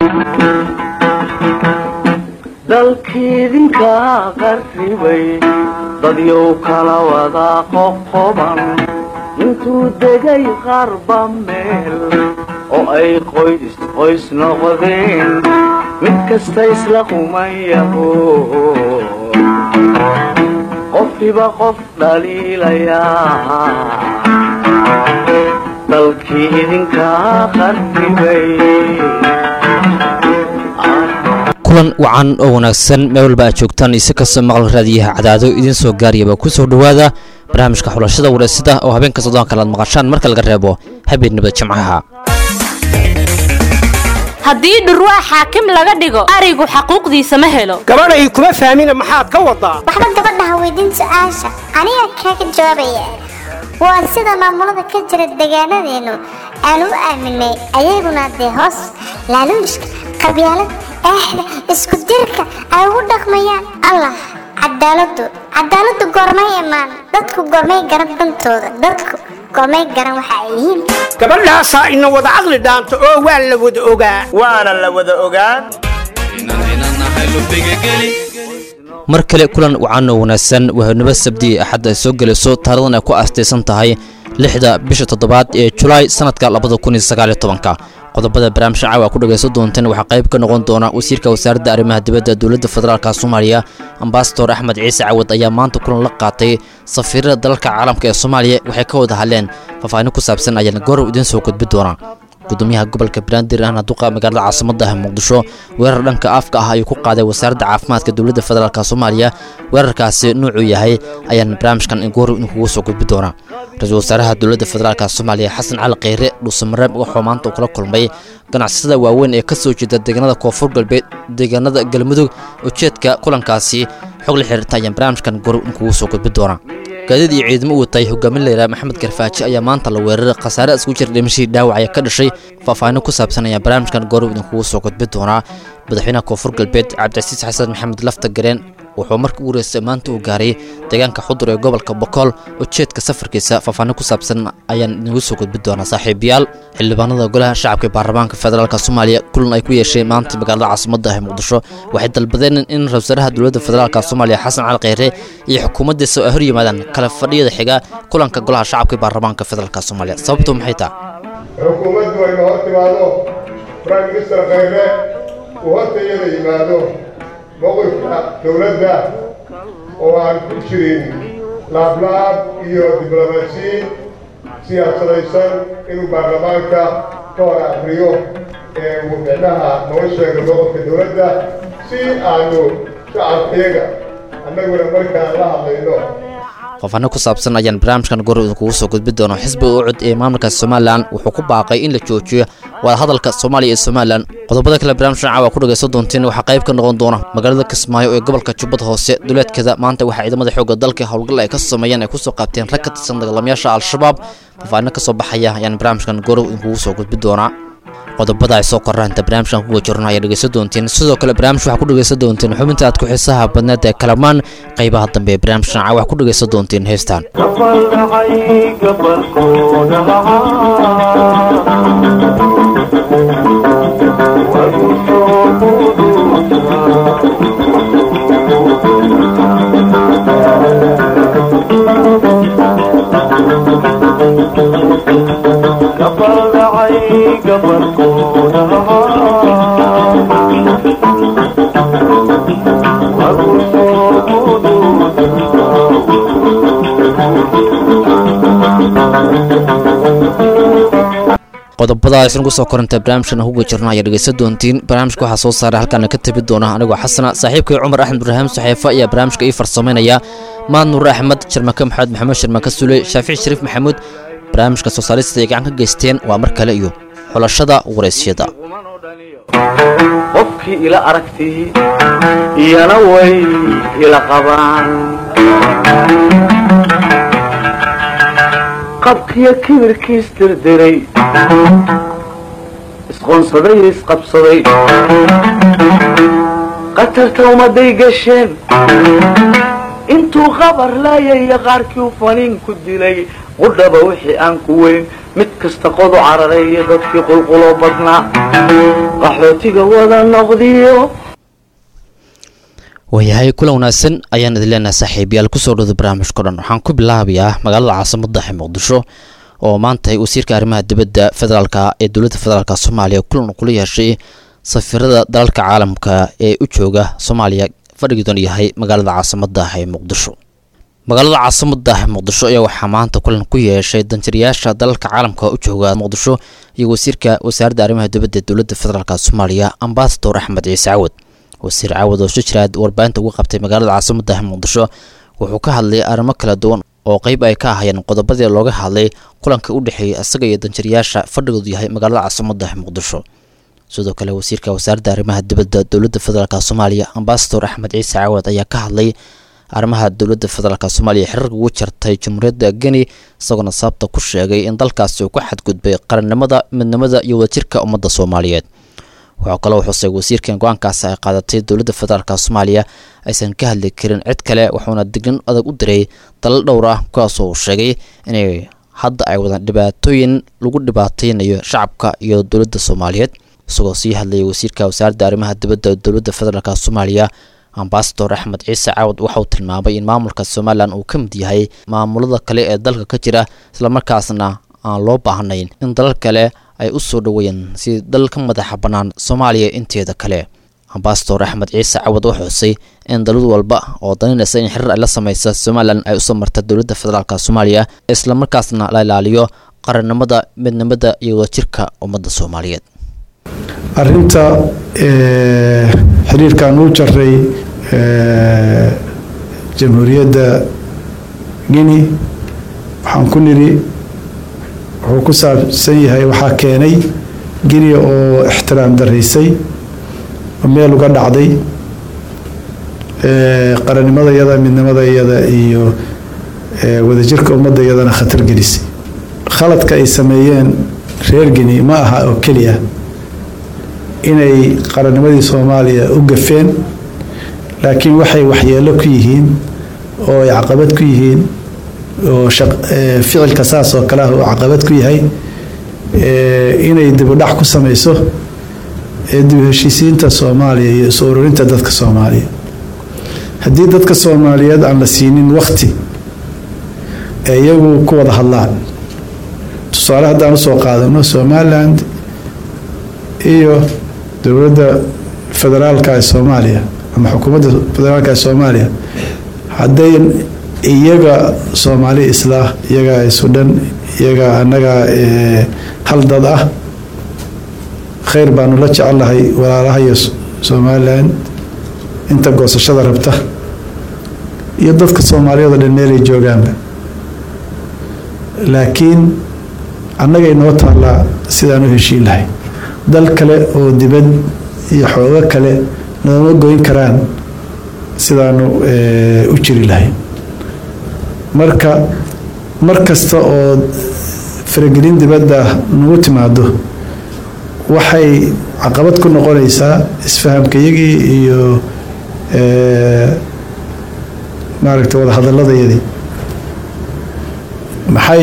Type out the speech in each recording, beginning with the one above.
dalkiidinka qarribay dadyow kala wada qoqoban intuu degay qarba meel oo ay qoys qoys noqdeen mid kasta isla qumayaho qofkiba qof dhaliilayaa dalkii idinka qarribay kulan wacan oo wanaagsan meel walba aad joogtaan ise kastoo maqal raadiyaha cadaado idiin soo gaariyaba ku soo dhowaada barnaamijka xulashada wareysida oo habeenka soddon kale aad maqashaan marka laga reebo habeenimada jimcaha haddii dhurwaa xaakim laga dhigo arigu xaquuqdiisa ma helo gabadhay kuma fahmina maxaad ka wadaa waxba gabadhaha weydiin su-aasha aniga kaaga jawaabaya waa sida maamulada ka jira deegaanadeennu aan u aaminay ayaguna dee hoos laaluushka qabyaalad eexda isku dirka ay ugu dhaqmayaan allah cadaaladu cadaaladu goormay imaan dadku goormay garan dantooda dadku goormay garan waxa ay yihiin gabadhaasaa ina wada caqli dhaanto oo waa la wada ogaa waana la wada ogaan mar kale kulan wacan oo wanaagsan wahanimo sabdi axad ay soo gelayso taarikhdan ay ku aastaysan tahay lixda bisha toddobaad ee julaay sanadka labada kun iyo sagaal iyo tobanka qodobada barnaamijka caawa ku dhagaysan doonteen waxaa qayb ka noqon doona wasiirka wasaaradda arrimaha dibadda dowladda federaalka soomaaliya ambasador axmed ciise cawad ayaa maanta kulan la qaatay safiirada dalalka caalamka ee soomaaliya waxay ka wada hadleen faahfaahin ku saabsan ayaana goorow idiin soo gudbi doona gudoomiyaha gobolka banaadir ahna duqa magaalada caasimada ah muqdisho weerar dhanka afka ah ayuu ku qaaday wasaaradda caafimaadka dowladda federaalk soomaaliya weerarkaasi nuucuu yahay ayaan barnaamijkan goor idinkugu soo gudbi doonaa ra-iisul wasaaraha dowladda federaalk soomaaliya xasan cali kheyre dhuusamareeb wuxuu maanta uu kula kulmay ganacsatada waaweyn ee ka soo jeeda deegaanada koonfur galbeed deegaanada galmudug ujeedka kulankaasi xog la xiriirta ayaan barnaamijkan goor idinkugu soo gudbi doonaa gaadiid iyo ciidamo u watay hogaamin layidhaha maxamed garfaaji ayaa maanta la weeraray khasaare isku jira dhimashadii dhaawacaya ka dhashay faahfaahinno ku saabsan ayaa barnaamijkan goorow idinkugu soo gudbi doonaa madaxweynaha koonfur galbeed cabdicasiis xasan maxamed lafta gareen wuxuu markii ugu horeysay maanta uu gaaray deegaanka xudur ee gobolka bokool ujeedka safarkiisa faahfaahin ku saabsan ayaan idingu soo gudbi doonaa saaxiibayaal xildhibaanada golaha shacabka ee baarlamaanka federaalk soomaaliya kulan ay ku yeesheen maanta magaalada caasimada ah ee muqdisho waxay dalbadeen in ra-isul wasaaraha dowladda federaalk soomaaliya xasan cali kheyre iyo xukuumaddiisa ay hor yimaadaan kala fadhiyada xiga kulanka golaha shacabka ee baarlamaanka federaalk soomaaliya sababtu maxay tahay xukuumaddu ayna hor timaado prime minister kheyre uu horta iyada yimaado mowqifka dowladda oo aan ku jirin laablaab iyo diblomaasiyiin siyaasadaysan inuu baarlamaanka ka hor akriyo ee uu micnaha noo sheego mowqifka dowladda si aanu shacabkeega annaguna markaan la hadlayno faahfaahin ku saabsan ayaan barnaamijkan goor idinkugu soo gudbi doono xisbiga ucud ee maamulka somalilan wuxuu ku baaqay in la joojiyo wadahadalka soomaaliya iyo somalilan qodobada kale barnaamijkan caawa ku dhagaysan doonteen waxaa qayb ka noqon doona magaalada kismaayo ee gobolka jubbada hoose duleedkeeda maanta waxaa ciidamada xoogga dalka howlgal ay ka sameeyeen ay kusoo qaabteen rag ka tirsan dagaalamayaasha al-shabaab faahfaahinno ka soo baxaya ayaan barnaamijkan goorow idinkugu soo gudbi doonaa qodobada ay soo koraan inta barnaamijkan kuga jirno ayaa dhegeysan doonteen sidoo kale barnaamij waxaa ku dhegeysan doonteen xubinta aad ku xiisaha badneed ee kalamaan qaybaha dambe ee barnaamijkan caa waxaa ku dhegeysan doonteen heestaan gabaldhacay gabalkooda wagu soo quduusaa gabaldhacay gabalkooda wagu soo qodobada aysan ugu soo koranta barnaamijkan huga jirno ayaa dhegeysan doontiin barnaamijka waxaa soo saaray halkaana ka tabi doona anigoo xasana saaxiibkay cumar axmed ibraahim saxeefa ayaa barnaamijka ii farsamaynaya maad nuur axmed sharmake maxamed maxamed sharmake sule shaafici shariif maxamuud barnaamijka soo saarista ay gacan ka geysteen waa mar kale iyo xulashada waraysyada qofkii ila aragtii iyana way ila qabaan qabkiyo kibirkiis dirdiray isqoonsaday iyo isqabsaday qatarta ummaday gasheen intuu qabar laayaya qaarkii u faniin ku dilay qudhaba wixii aan ku weyn mid kasta qodu carareeyo dadkii qulquloo badnaa qaxootiga wada noqdiyo waayahay kulan wanaagsan ayaan idin leenahay saaxiibayaal kusoo dhowda barnaamijka dhan waxaan ku bilaabayaa magaalada caasimada ee muqdisho oo maanta wasiirka arrimaha dibadda federaalka ee dowladda federaalk soomaaliya kulan kula yeeshay safiirada dalalka caalamka ee u jooga soomaaliya fadhigiidoon yahay magaalada caasimada ee muqdisho magaalada caasimada ee muqdisho ayaa waxaa maanta kulan ku yeeshay danjirayaasha dalalka caalamka u jooga muqdisho iyo wasiirka wasaaradda arrimaha dibadda ee dowladda federaalk soomaaliya ambasador axmed ciise cawad wasiir caawad oo shijiraad warbaahinta uga qabtay magaalada caasimada muqdisho wuxuu ka hadlay arrimo kala duwan oo qeyb ay ka ahayeen qodobadii looga hadlay kulanka u dhexeeyay isaga iyo danjirayaasha fadhigoodu yahay magaalada caasimada muqdisho sidoo kale wasiirka wasaaradda arrimaha dibadda dowladda federaalk soomaaliya ambasador axmed ciise caawad ayaa ka hadlay arrimaha dowladda federaalk soomaaliya xiriirka ugu jartay jamhuuriyadda geni isagoona sababta ku sheegay in dalkaasi uu ku xadgudbay qarannimada midnimada iyo wadajirka ummadda soomaaliyeed waxaa kaloo xusay wasiirkan go-aankaas ay qaadatay dowladda federaalk soomaaliya aysan ka hadli karin cid kale wuxuuna dignin adag u diray dalal dhowr ah kuwaasoo uu sheegay inay hadda ay wadaan dhibaatooyin lagu dhibaateynayo shacabka iyo dowladda soomaaliyeed isagoo sii hadlayay wasiirka wasaaradda arrimaha dibadda dowladda federaalk soomaaliya ambasador axmed ciise cawad waxauu tilmaamay in maamulka somalilan uu ka mid yahay maamulada kale ee dalka ka jira islamarkaasna aan loo baahnayn in dalal kale ay u soo dhoweeyeen si dal ka madaxa bannaan soomaaliya inteeda kale ambasador axmed ciise cawad oo xusay in dalad walba oo daninaysa in xiriir ay la sameysa somalilan ay usoo marta dowladda federaalk soomaaliya islamarkaasna la ilaaliyo qarannimada midnimada iyo wadajirka ummadda soomaaliyeed arinta xiriirkan uu jaray jamhuuriyadda guinea waxaan ku nidhi wuxuu ku saabsan yahay waxaa keenay guinea oo ixtiraam daraysay oo meel uga dhacday qarannimada iyada midnimada iyada iyo wadajirka ummadda iyadana khatar gelisay khaladka ay sameeyeen reer guinea ma aha oo keliya inay qarannimadii soomaaliya u gafeen laakiin waxay waxyeelo ku yihiin oo ay caqabad ku yihiin oo ficilka saas oo kale ah uu caqabad ku yahay inay dibudhac ku sameyso dib heshiisiinta soomaaliya iyo isu ururinta dadka soomaaliya haddii dadka soomaaliyeed aan la siinin wakti ee iyagu ku wada hadlaan tusaale haddaan usoo qaadano somaliland iyo dowladda federaalka ee soomaaliya ama xukuumadda federaalka ee soomaaliya hadday iyaga soomaali islah iyaga sudhan iyaga annaga hal dad ah khayr baanu la jecelnahay walaalaha iyo somalilan inta goosashada rabta iyo dadka soomaaliyeed oo dhan meelay joogaanba laakiin annaga inoo taallaa sidaan u heshiin lahay dal kale oo dibad iyo xoogo kale nooma goyn karaan sidaanu u jiri lahayn marka mar kasta oo faragelin dibadda nagu timaado waxay caqabad ku noqonaysaa isfahamkayagii iyo maaragta wada hadaladayadii maxay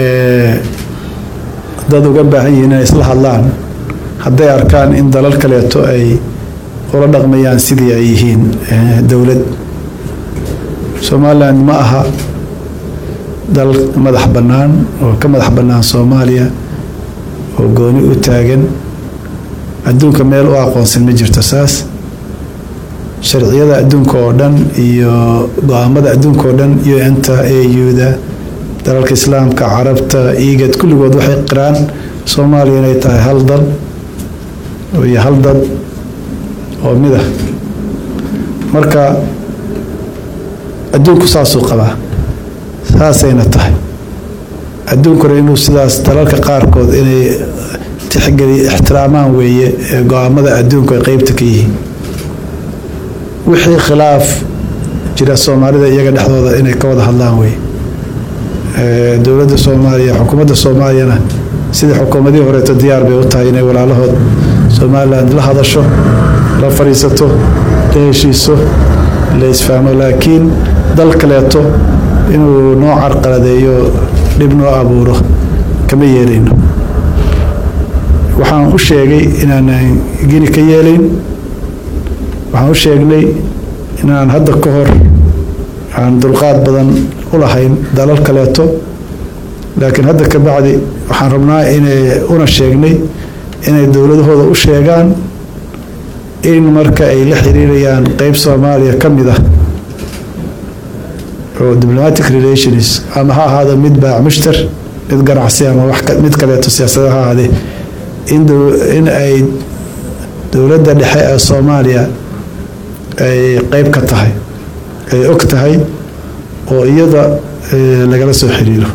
dad uga baahan yihiin inay isla hadlaan hadday arkaan in dalal kaleeto ay ula dhaqmayaan sidii ay yihiin dowlad somaliland ma aha dal madax bannaan oo ka madax bannaan soomaaliya oo gooni u taagan adduunka meel u aqoonsan ma jirto saas sharciyada adduunka oo dhan iyo go-aamada adduunka oo dhan un-ta auda dalalka islaamka carabta igad kulligood waxay qiraan soomaaliya inay tahay hal dal iyo hal dad oo mid ah marka adduunku saasuu qabaa saasayna tahay adduunkuna inuu sidaas dalalka qaarkood inay tixgeli ixtiraamaan weeye ee go-aamada adduunku ay qeybta ka yihiin wixii khilaaf jira soomaalida iyaga dhexdooda inay ka wada hadlaan weye dowladda soomaaliya xukuumadda soomaaliyana sidii xukuumadihii horeeto diyaar bay u tahay inay walaalahood somalilan la hadasho la fadhiisato la heshiiso la isfahmo laakiin dal kaleeto inuu noo carqaladeeyo dhib noo abuuro kama yeelayno waxaan u sheegay inaanan gini ka yeelayn waxaan u sheegnay inaan hadda ka hor aan dulqaad badan u lahayn dalal kaleeto laakiin hadda ka bacdi waxaan rabnaa inay una sheegnay inay dowladahooda u sheegaan in marka ay la xiriirayaan qeyb soomaaliya ka mid ah oo diplomatic relations ama ha ahaado mid baac mushtar mid ganacsi ama wax mid kaleeto siyaasada ha ahaadee in in ay dowladda dhexe ee soomaaliya ay qeyb ka tahay ay og tahay oo iyada lagala soo xiriiro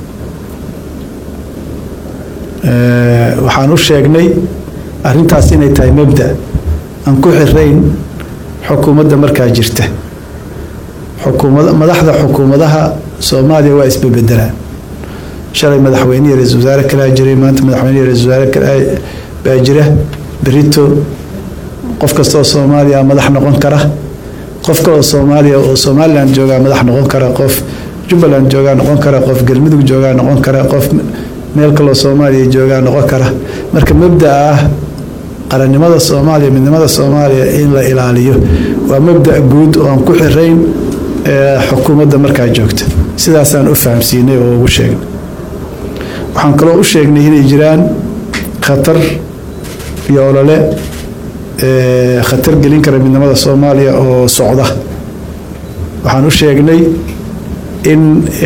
waxaan u sheegnay arrintaas inay tahay mabda aan ku xirayn xukuumadda markaa jirta xukuumad madaxda xukuumadaha soomaaliya waa isbebedelaan shalay madaxweyne iyo ra-isul wasaare kalaa jiray maanta madaxweyne iyo ra-isul wasaare kalaa baa jira berito qof kasta oo soomaaliya madax noqon kara qof kaloo soomaaliya oo somalilan joogaa madax noqon kara qof jubbaland joogaa noqon kara qof galmudug joogaa noqon kara qof meel kaloo soomaaliya joogaa noqon kara marka mabdaa ah qarannimada soomaaliya midnimada soomaaliya in la ilaaliyo waa mabda guud oo aan ku xirayn xukuumadda markaa joogta sidaasaan u fahamsiinay oo ugu sheegnay waxaan kaloo u sheegnay inay jiraan khatar iyo olole khatar gelin kara midnimada soomaaliya oo socda waxaan u sheegnay in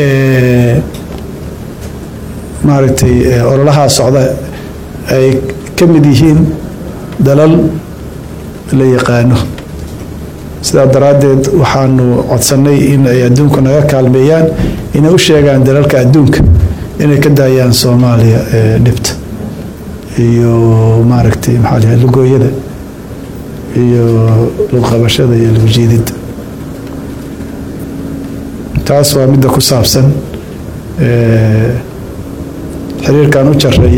maaragtay ololahaa socda ay ka mid yihiin dalal la yaqaano sidaa daraaddeed waxaanu codsannay in ay adduunka naga kaalmeeyaan inay u sheegaan dalalka adduunka inay ka daayaan soomaaliya dhibta iyo maaragtay maxaa lahay lugooyada iyo lugqabashada iyo lugjiididda taas waa midda ku saabsan xiriirkan u jaray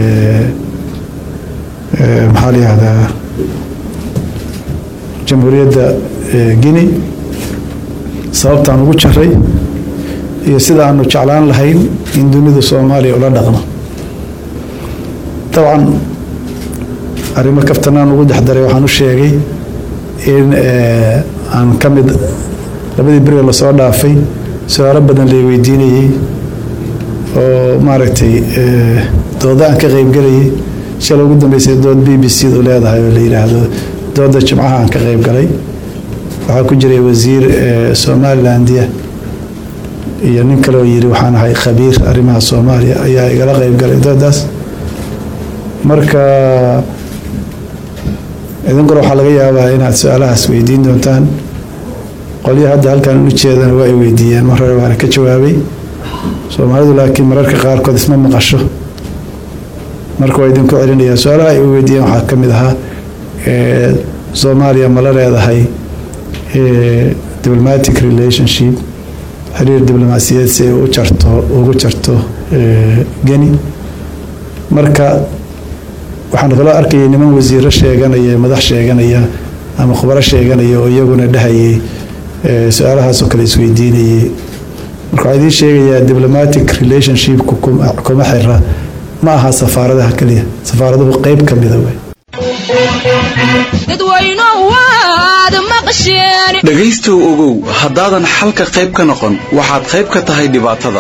maxaa la yihahdaa jamhuuriyadda guinea sababtaan ugu jaray iyo sida aanu jeclaan lahayn in dunidu soomaaliya ula dhaqno dabcan arrimo kaftanaan ugu dexdaray waxaan u sheegay in aan ka mid labadii beriga lasoo dhaafay su-aalo badan lay weydiinayey oo maaragtay dooda aan ka qeybgelayay shalay ugu dambeysay dood b b c du leedahay oo la yidhaahdo dooda jimcaha aan ka qeyb galay waxaa ku jiray wasiir somalilandia iyo nin kaleoo yiri waxaan ahay khabiir arrimaha soomaaliya ayaa igala qeyb galay doodaas marka idinkuna waxaa laga yaabaa inaad su-aalahaas weydiin doontaan qolyo hadda halkan u jeedana waa ay weydiiyeen mar hore waana ka jawaabay soomaalidu laakiin mararka qaarkood isma maqasho marka waa idinku celinayaa su-aalaha ay weydiiyeen waxaa ka mid ahaa soomaaliya ma la leedahay diplomatic relationship xiriir diblomaasiyadeed si ay u jarto ugu jarto geni marka waxaan kaloo arkayay niman wasiiro sheeganaya madax sheeganaya ama khubaro sheeganaya oo iyaguna dhahayay su-aalahaasoo kale isweydiinayay marka waxaa idiin sheegayaa diplomatic relationshipku kuma xira ma aha safaaradaha keliya safaaraduhu qeyb ka mida wey dhegaystow ogow haddaadan xalka qayb ka noqon waxaad qayb ka tahay dhibaatada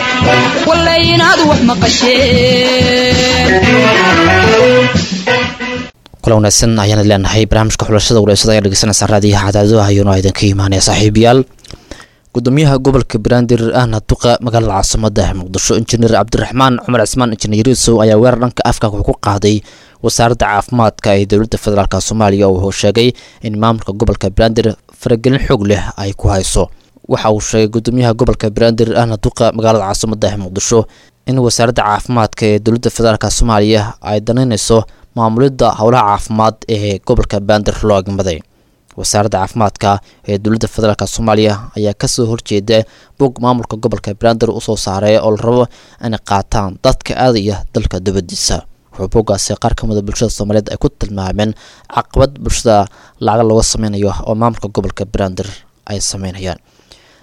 kula wanaagsan ayaana leenahay barnaamijka xulashada walaysada ayaa dhegeysanaysaa raadiyaha cadaadadaha ayuuna idinka imaanaya saaxiibayaal gudoomiyaha gobolka banaadir ahna duqa magaalada caasimada muqdisho injineer cabdiraxmaan cumar cismaan injineer yuusow ayaa weerar dhanka afka wuxuu ku qaaday wasaaradda caafimaadka ee dowladda federaalk soomaaliya oo sheegay in maamulka gobolka banaadir faragelin xoog leh ay ku hayso waxa uu sheegay gudoomiyaha gobolka banaadir ahna duqa magaalada caasimada muqdisho in wasaaradda caafimaadka ee dowladda federaalk soomaaliya ay danaynayso maamulidda howlaha caafimaad ee gobolka banaadir loo agmaday wasaaradda caafimaadka ee dowladda federaalk soomaaliya ayaa kasoo horjeeda bog maamulka gobolka banaadir usoo saaray oo la rabo inay qaataan dadka aadaya dalka dibadiisa wuxuu boggaasi qaar ka mida bulshada soomaaliyeed ay ku tilmaameen caqabad bulshada lacaga looga sameynayo oo maamulka gobolka banaadir ay sameynayaan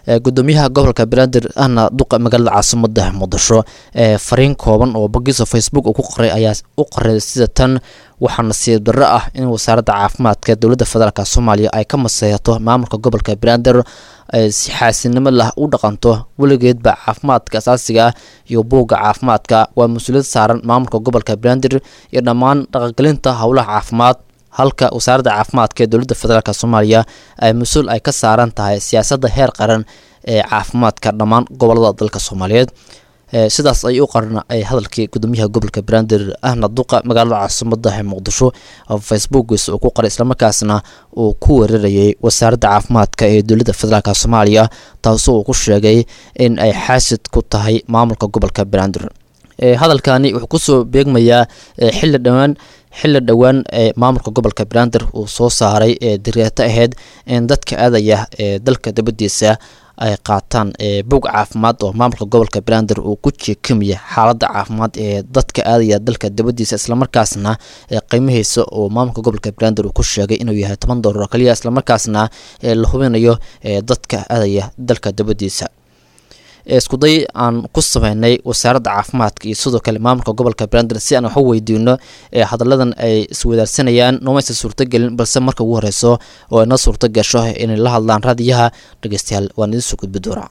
gudoomiyaha gobolka banaadir ahna duqa magaalada caasimada muqdisho fariin kooban oo bogiisa facebook uu ku qoray ayaa u qoray sida tan waxaa nasiib darro ah in wasaaradda caafimaadka dowladda federaalk soomaaliya ay ka maseehato maamulka gobolka banaadir si xaasinimo lah u dhaqanto weligeedba caafimaadka asaasiga ah iyo buugga caafimaadka waa mas-uuliyad saaran maamulka gobolka banaadir iyo dhammaan dhaqangelinta howlaha caafimaad halka wasaaradda caafimaadka ee dowladda federaalk soomaaliya ay mas-uul ay ka saaran tahay siyaasadda heer qaran ee caafimaadka dhammaan gobolada dalka soomaaliyeed sidaas ay u qaran ay hadalkii gudoomiyaha gobolka banaadir ahna duqa magaalada caasimada ee muqdisho facebookiisa uu ku qoray islamarkaasna uu ku weerarayay wasaaradda caafimaadka ee dowladda federaalk soomaaliya taasoo uu ku sheegay in ay xaasid ku tahay maamulka gobolka banaadir hadalkani wuxuu kusoo beegmayaa xilli dhowaan xilli dhowaan ee maamulka gobolka banaadir uu soo saaray ee diryeeto ahayd in dadka aadaya ee dalka dabadiisa ay qaataan bog caafimaad oo maamulka gobolka banaadir uu ku jeekamaya xaaladda caafimaad ee dadka aadaya dalka dabadiisa islamarkaasna qiimihiisa oo maamulka gobolka banaadir uu ku sheegay inuu yahay toban doolar oo kaliya islamarkaasna la hubinayo dadka aadaya dalka dabadiisa iskuday aan ku sameynay wasaaradda caafimaadka iyo sidoo kale maamulka gobolka banaadir si aan wax u weydiino ee hadalladan ay iswadaarsanayaan noomaysa suurtogelin balse marka ugu horeyso oo ina suurto gasho inay la hadlaan raadiyaha dhegeystayaal waan idin soo gudbi doonaa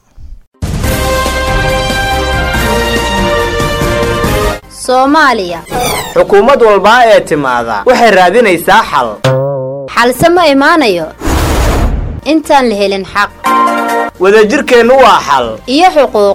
soomaaliya xukuumad walbaa ee timaada waxay raadinaysaa xal xalse ma imaanayo intaan la helin xaq wadajirkeennu waa xal iyo xuquuq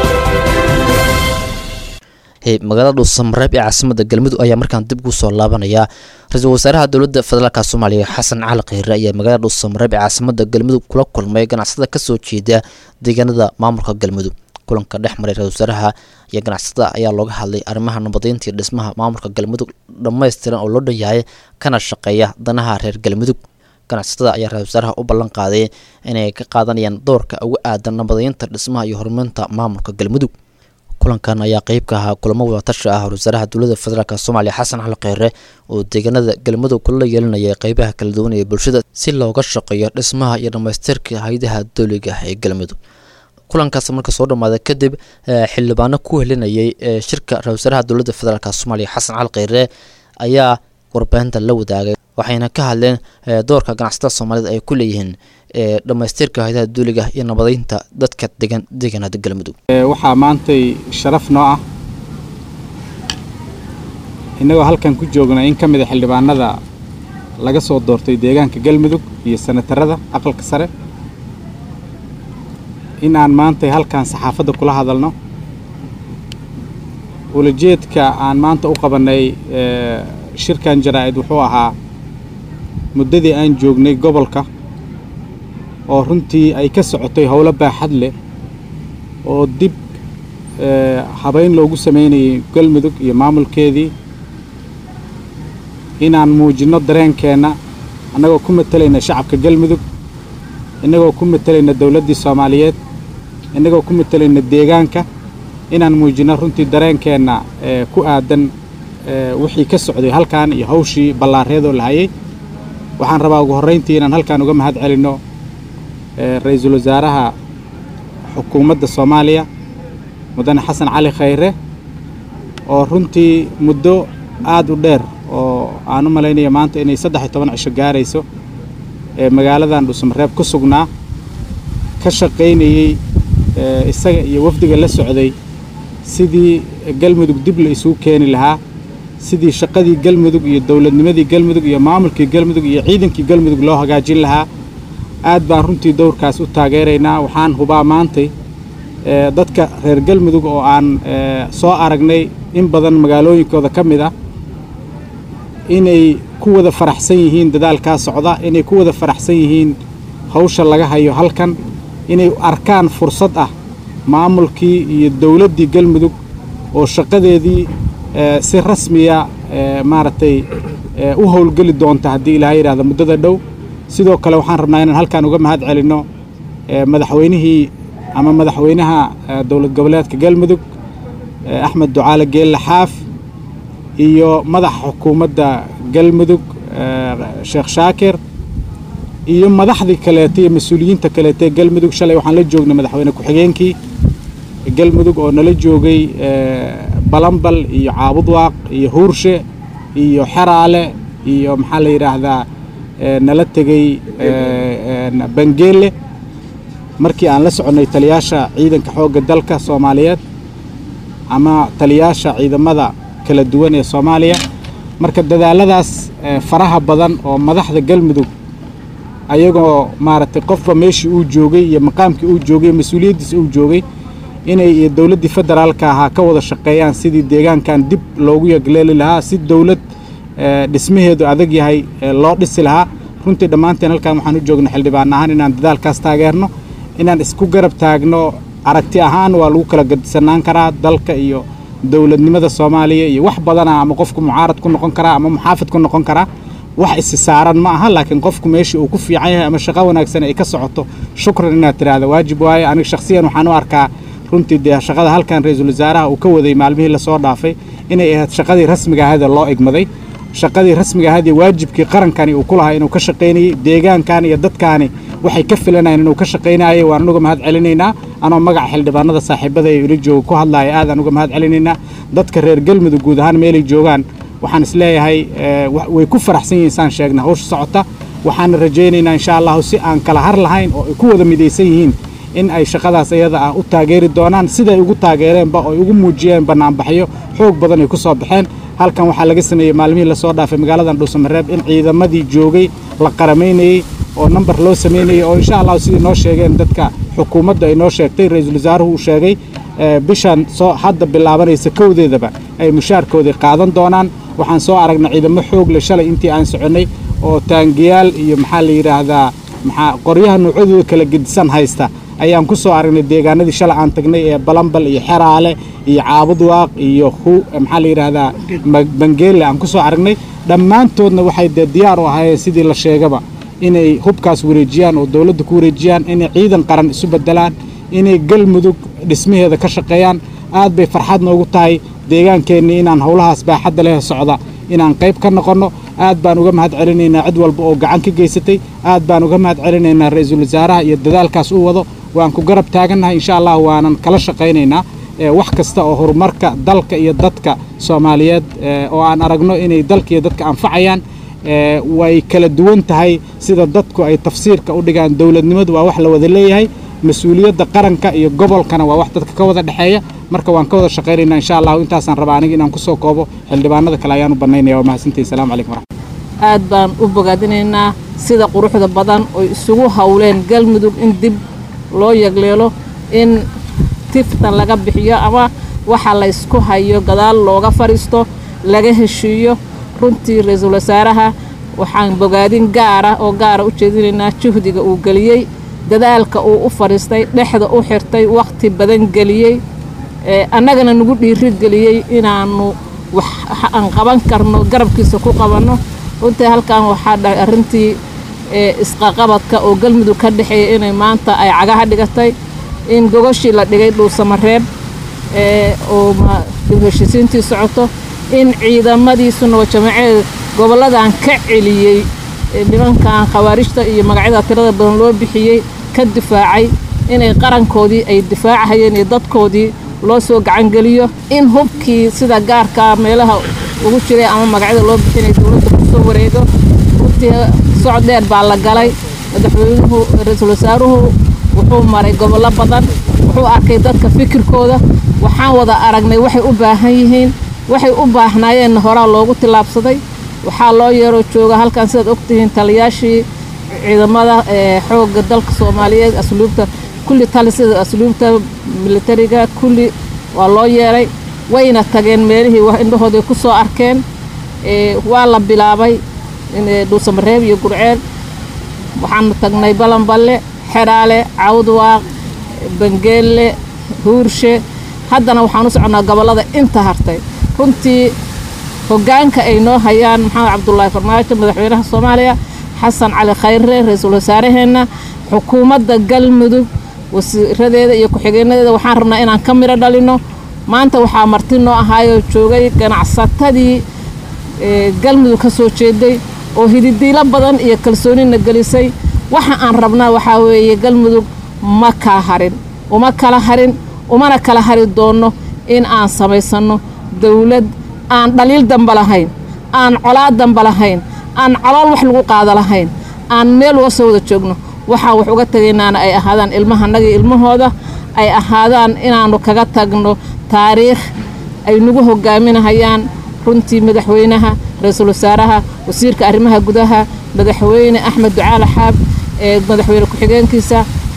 magaalada dhuusamareeb ee caasimada galmudug ayaa markaan dib ugu soo laabanaya ra-iisul wasaaraha dowladda federaalk soomaaliya xasan cali kheyre ayaa magaalada dhuusamareeb ee caasimada galmudug kula kulmay ganacsada kasoo jeeda deegaanada maamulka galmudug kulanka dhex maray ra-isul wasaaraha iyo ganacsada ayaa looga hadlay arrimaha nabadeynta iyo dhismaha maamulka galmudug dhammaystiran oo loo dhan yahay kana shaqeeya danaha reer galmudug ganacsatada ayaa ra-isul wasaaraha u ballan qaaday inay ka qaadanayaan doorka uga aadan nabadeynta dhismaha iyo horumarinta maamulka galmudug kulankan ayaa qeyb ka ahaa kulamo wadatashi ah ra-iisul dowladda federaalk soomaaliya xasan cali kheyre oo deegaanada galmudug kula yeelinaya qeybaha kala duwan ee bulshada si looga shaqeeyo dhismaha iyo dhammaystirka haydaha dowliga ah ee galmudug kulankaas marka soo dhammaaday kadib xildhibaano ku helinayay shirka ra-isul wasaaraha dowladda federaalk soomaaliya xasan cali kheyre ayaa warbaahinta la wadaagay waxayna ka hadleen doorka ganacsatada soomaalida ay ku leeyihiin dhammaystirka haydaha duuliga iyo nabadeynta dadka degan deegaanada galmudug waxaa maantay sharaf noo ah innagoo halkan ku joogna in ka mid a xildhibaanada laga soo doortay deegaanka galmudug iyo sanatarada aqalka sare in aan maantay halkan saxaafadda kula hadalno ulajeedka aan maanta u qabannay shirkan jaraa'id wuxuu ahaa muddadii aan joognay gobolka oo runtii ay ka socotay howlo baaxad leh oo dib habayn loogu samaynayay galmudug iyo maamulkeedii inaan muujinno dareenkeenna annagoo ku matalayna shacabka galmudug innagoo ku matalayna dowladdii soomaaliyeed innagoo ku matalayna deegaanka inaan muujinno runtii dareenkeenna ku aadan wixii ka socday halkan iyo hawshii ballaareedoo la hayay waxaan rabaa ugu horrayntii inaan halkan uga mahad celinno ra-iisul wasaaraha xukuumadda soomaaliya mudane xasan cali khayre oo runtii muddo aad u dheer oo aan u malaynaya maanta inay saddex iyo toban cisho gaarayso ee magaaladan dhuusamareeb ku sugnaa ka shaqaynayey isaga iyo wafdiga la socday sidii galmudug dib la isugu keeni lahaa sidii shaqadii galmudug iyo dowladnimadii galmudug iyo maamulkii galmudug iyo ciidankii galmudug loo hagaajin lahaa aad baan runtii dowrkaas u taageeraynaa waxaan hubaa maantay dadka reer galmudug oo aan soo aragnay in badan magaalooyinkooda ka mid ah inay ku wada faraxsan yihiin dadaalkaa socda inay ku wada faraxsan yihiin hawsha laga hayo halkan inay arkaan fursad ah maamulkii iyo dowladdii galmudug oo shaqadeedii si rasmiya maaragtay u howlgeli doonta haddii ilaahay yidhahda muddada dhow sidoo kale waxaan rabnaa inaan halkan uga mahad celinno madaxweynihii ama madaxweynaha dowlad goboleedka galmudug axmed ducaale geelle xaaf iyo madaxa xukuumadda galmudug sheekh shaakir iyo madaxdii kaleeta iyo mas-uuliyiinta kaleeta ee galmudug shalay waxaan la joognay madaxweyne ku-xigeenkii galmudug oo nala joogay balambal iyo caabudwaaq iyo huurshe iyo xeraale iyo maxaa la yidhaahdaa nala tegey bangeele markii aan la soconnay taliyaasha ciidanka xoogga dalka soomaaliyeed ama taliyaasha ciidamada kala duwan ee soomaaliya marka dadaaladaas faraha badan oo madaxda galmudug ayagoo maaragtay qofba meeshii uu joogay iyo maqaamkii uu joogay mas-uuliyaddiisa uu joogay inay dowladdii federaalka ahaa ka wada shaqeeyaan sidii deegaankan dib loogu yagleeli lahaa si dowlad dhismaheedu adag yahay loo dhisi lahaa runtii dhammaanteen halkan waxaan u joognay xildhibaan ahaan inaan dadaalkaas taageerno inaan isku garab taagno aragti ahaan waa lagu kala gadisanaan karaa dalka iyo dowladnimada soomaaliya iyo wax badana ama qofku mucaarad ku noqon karaa ama muxaafid ku noqon karaa wax isi saaran ma aha laakiin qofku meeshii uu ku fiican yahay ama shaqo wanaagsan ay ka socoto shukran inaad tidhaahda waajib waaye aniga shakhsiyan waxaan u arkaa runtii dee shaqada halkan ra-iisul wasaaraha uu ka waday maalmihii lasoo dhaafay inay ahayd shaqadii rasmiga ahayd ee loo egmaday shaqadii rasmiga ahayd ee waajibkii qarankani uu ku lahaa inuu ka shaqaynayey deegaankan iyo dadkaani waxay ka filanayeen inuu ka shaqaynayay waan uga mahad celinaynaa anoo magaca xildhibaanada saaxiibada ee ila jooga ku hadlaaya aadaan uga mahad celinaynaa dadka reer galmudug guud ahaan meelay joogaan waxaan isleeyahay way ku faraxsan yihiin saan sheegna hawsha socota waxaana rajaynaynaa insha allahu si aan kala har lahayn oo ay ku wada midaysan yihiin in ay shaqadaas iyada ah u taageeri doonaan siday ugu taageereenba oo ay ugu muujiyeen bannaanbaxyo xoog badan ay ku soo baxeen halkan waxaa laga sameeyey maalmihii lasoo dhaafay magaaladan dhuusamareeb in ciidamadii joogay la qaramaynayey oo namber loo samaynayey oo insha allahu sidii noo sheegeen dadka xukuumadda ay noo sheegtay ra-iisul wasaaruhu uu sheegay bishan soo hadda bilaabanaysa kowdeedaba ay mushaarkoodii qaadan doonaan waxaan soo aragnay ciidamo xoog leh shalay intii aan soconnay oo taangiyaal iyo maxaa la yidhaahdaa maxaa qoryaha noocyadooda kala gedisan haysta ayaan ku soo aragnay deegaanadii shalay aan tagnay ee balambal iyo xeraale iyo caabudwaaq iyo maxaa la yidhaahdaa bangeelle aan ku soo aragnay dhammaantoodna waxay dee diyaar u ahaayeen sidii la sheegaba inay hubkaas wareejiyaan oo dowladda ku wareejiyaan inay ciidan qaran isu beddelaan inay galmudug dhismaheeda ka shaqeeyaan aad bay farxad noogu tahay deegaankeenni inaan howlahaas baaxadda leh socda inaan qayb ka noqonno aad baan uga mahad celinaynaa cid walba oo gacan ka geysatay aad baan uga mahad celinaynaa ra-iisul wasaaraha iyo dadaalkaas u wado waan ku garab taagannahay insha allah waanan kala shaqaynaynaa wax kasta oo horumarka dalka iyo dadka soomaaliyeed oo aan aragno inay dalka iyo dadka anfacayaan way kala duwan tahay sida dadku ay tafsiirka u dhigaan dowladnimadu waa wax la wada leeyahay mas-uuliyadda qaranka iyo gobolkana waa wax dadka ka wada dhexeeya marka waan ka wada shaqaynaynaa insha allahu intaasaan rabaa aniga inaan kusoo koobo xildhibaanada kale ayaan u bannaynaya waa mahadsantihi assalamu calaykum waraxmat aad baan u bogaadinaynaa sida quruxda badan oy isugu howleen galmudug in dib loo yagleelo in tiftan laga bixiyo ama waxa laysku hayo gadaal looga fadhiisto laga heshiiyo runtii ra-iisul wasaaraha waxaan bogaadin gaara oo gaara u jeedinaynaa juhdiga uu geliyey dadaalka uu u fadhiistay dhexda u xirtay wakhti badan geliyey annagana nagu dhiiri geliyey inaannu wax aan qaban karno garabkiisa ku qabanno runtii halkan waxaa dhahay arrintii isqaqabadka oo galmudug ka dhexeeya inay maanta ay cagaha dhigatay in gogoshii la dhigay dhuusamareeb oo heshiisiintii socoto in ciidamadiisuna waa jamaceed gobolladan ka celiyey nimankan khawaarijta iyo magacyada tirada badan loo bixiyey ka difaacay inay qarankoodii ay difaacahayeen iyo dadkoodii loo soo gacangeliyo in hubkii sida gaarkaa meelaha ugu jiray ama magacyada loo bixinay dowladda kusoo wareego runtii socod dheer baa la galay madaxweynuhu ra-iisul wasaaruhu wuxuu maray gobollo badan wuxuu arkay dadka fikirkooda waxaan wada aragnay waxay u baahan yihiin waxay u baahnaayeenna horaa loogu tillaabsaday waxaa loo yeeroo jooga halkan sidaad ogtihiin taliyaashii ciidamada xoogga dalka soomaaliyeed asluubta kulli tali sida asluubta militariga kulli waa loo yeeray wayna tageen meelihii wax indhahooday ku soo arkeen waa la bilaabay dhuusamareeb iyo gurceel waxaanu tagnay balanballe xeraale cawdwaaq bangeelle huurshe haddana waxaan u soconnaa gobollada inta hartay runtii hoggaanka ay noo hayaan maxamed cabdulaahi farmaajo madaxweynaha soomaaliya xasan cali khayre ra-iisul wasaaraheenna xukuumadda galmudug wasiiradeeda iyo ku-xigeenadeeda waxaan rabnaa inaan ka midho dhalinno maanta waxaa marti noo ahaayoo joogay ganacsatadii galmudug ka soo jeeday oo hididiilo badan iyo kalsoonina gelisay waxa aan rabnaa waxaa weeye galmudug ma kala harin uma kala harin umana kala hari doonno in aan samaysanno dawlad aan dhaliil damba lahayn aan colaad damba lahayn aan calool wax lagu qaada lahayn aan meel uga soo wada joogno waxaan wax uga tegaynaana ay ahaadaan ilmahannaga ilmahooda ay ahaadaan inaannu kaga tagno taariikh ay nagu hogaaminahayaan runtii madaxweynaha ra-iisul wasaaraha wasiirka arrimaha gudaha madaxweyne axmed ducaale xaab ee madaxweyne ku-xigeenkiisa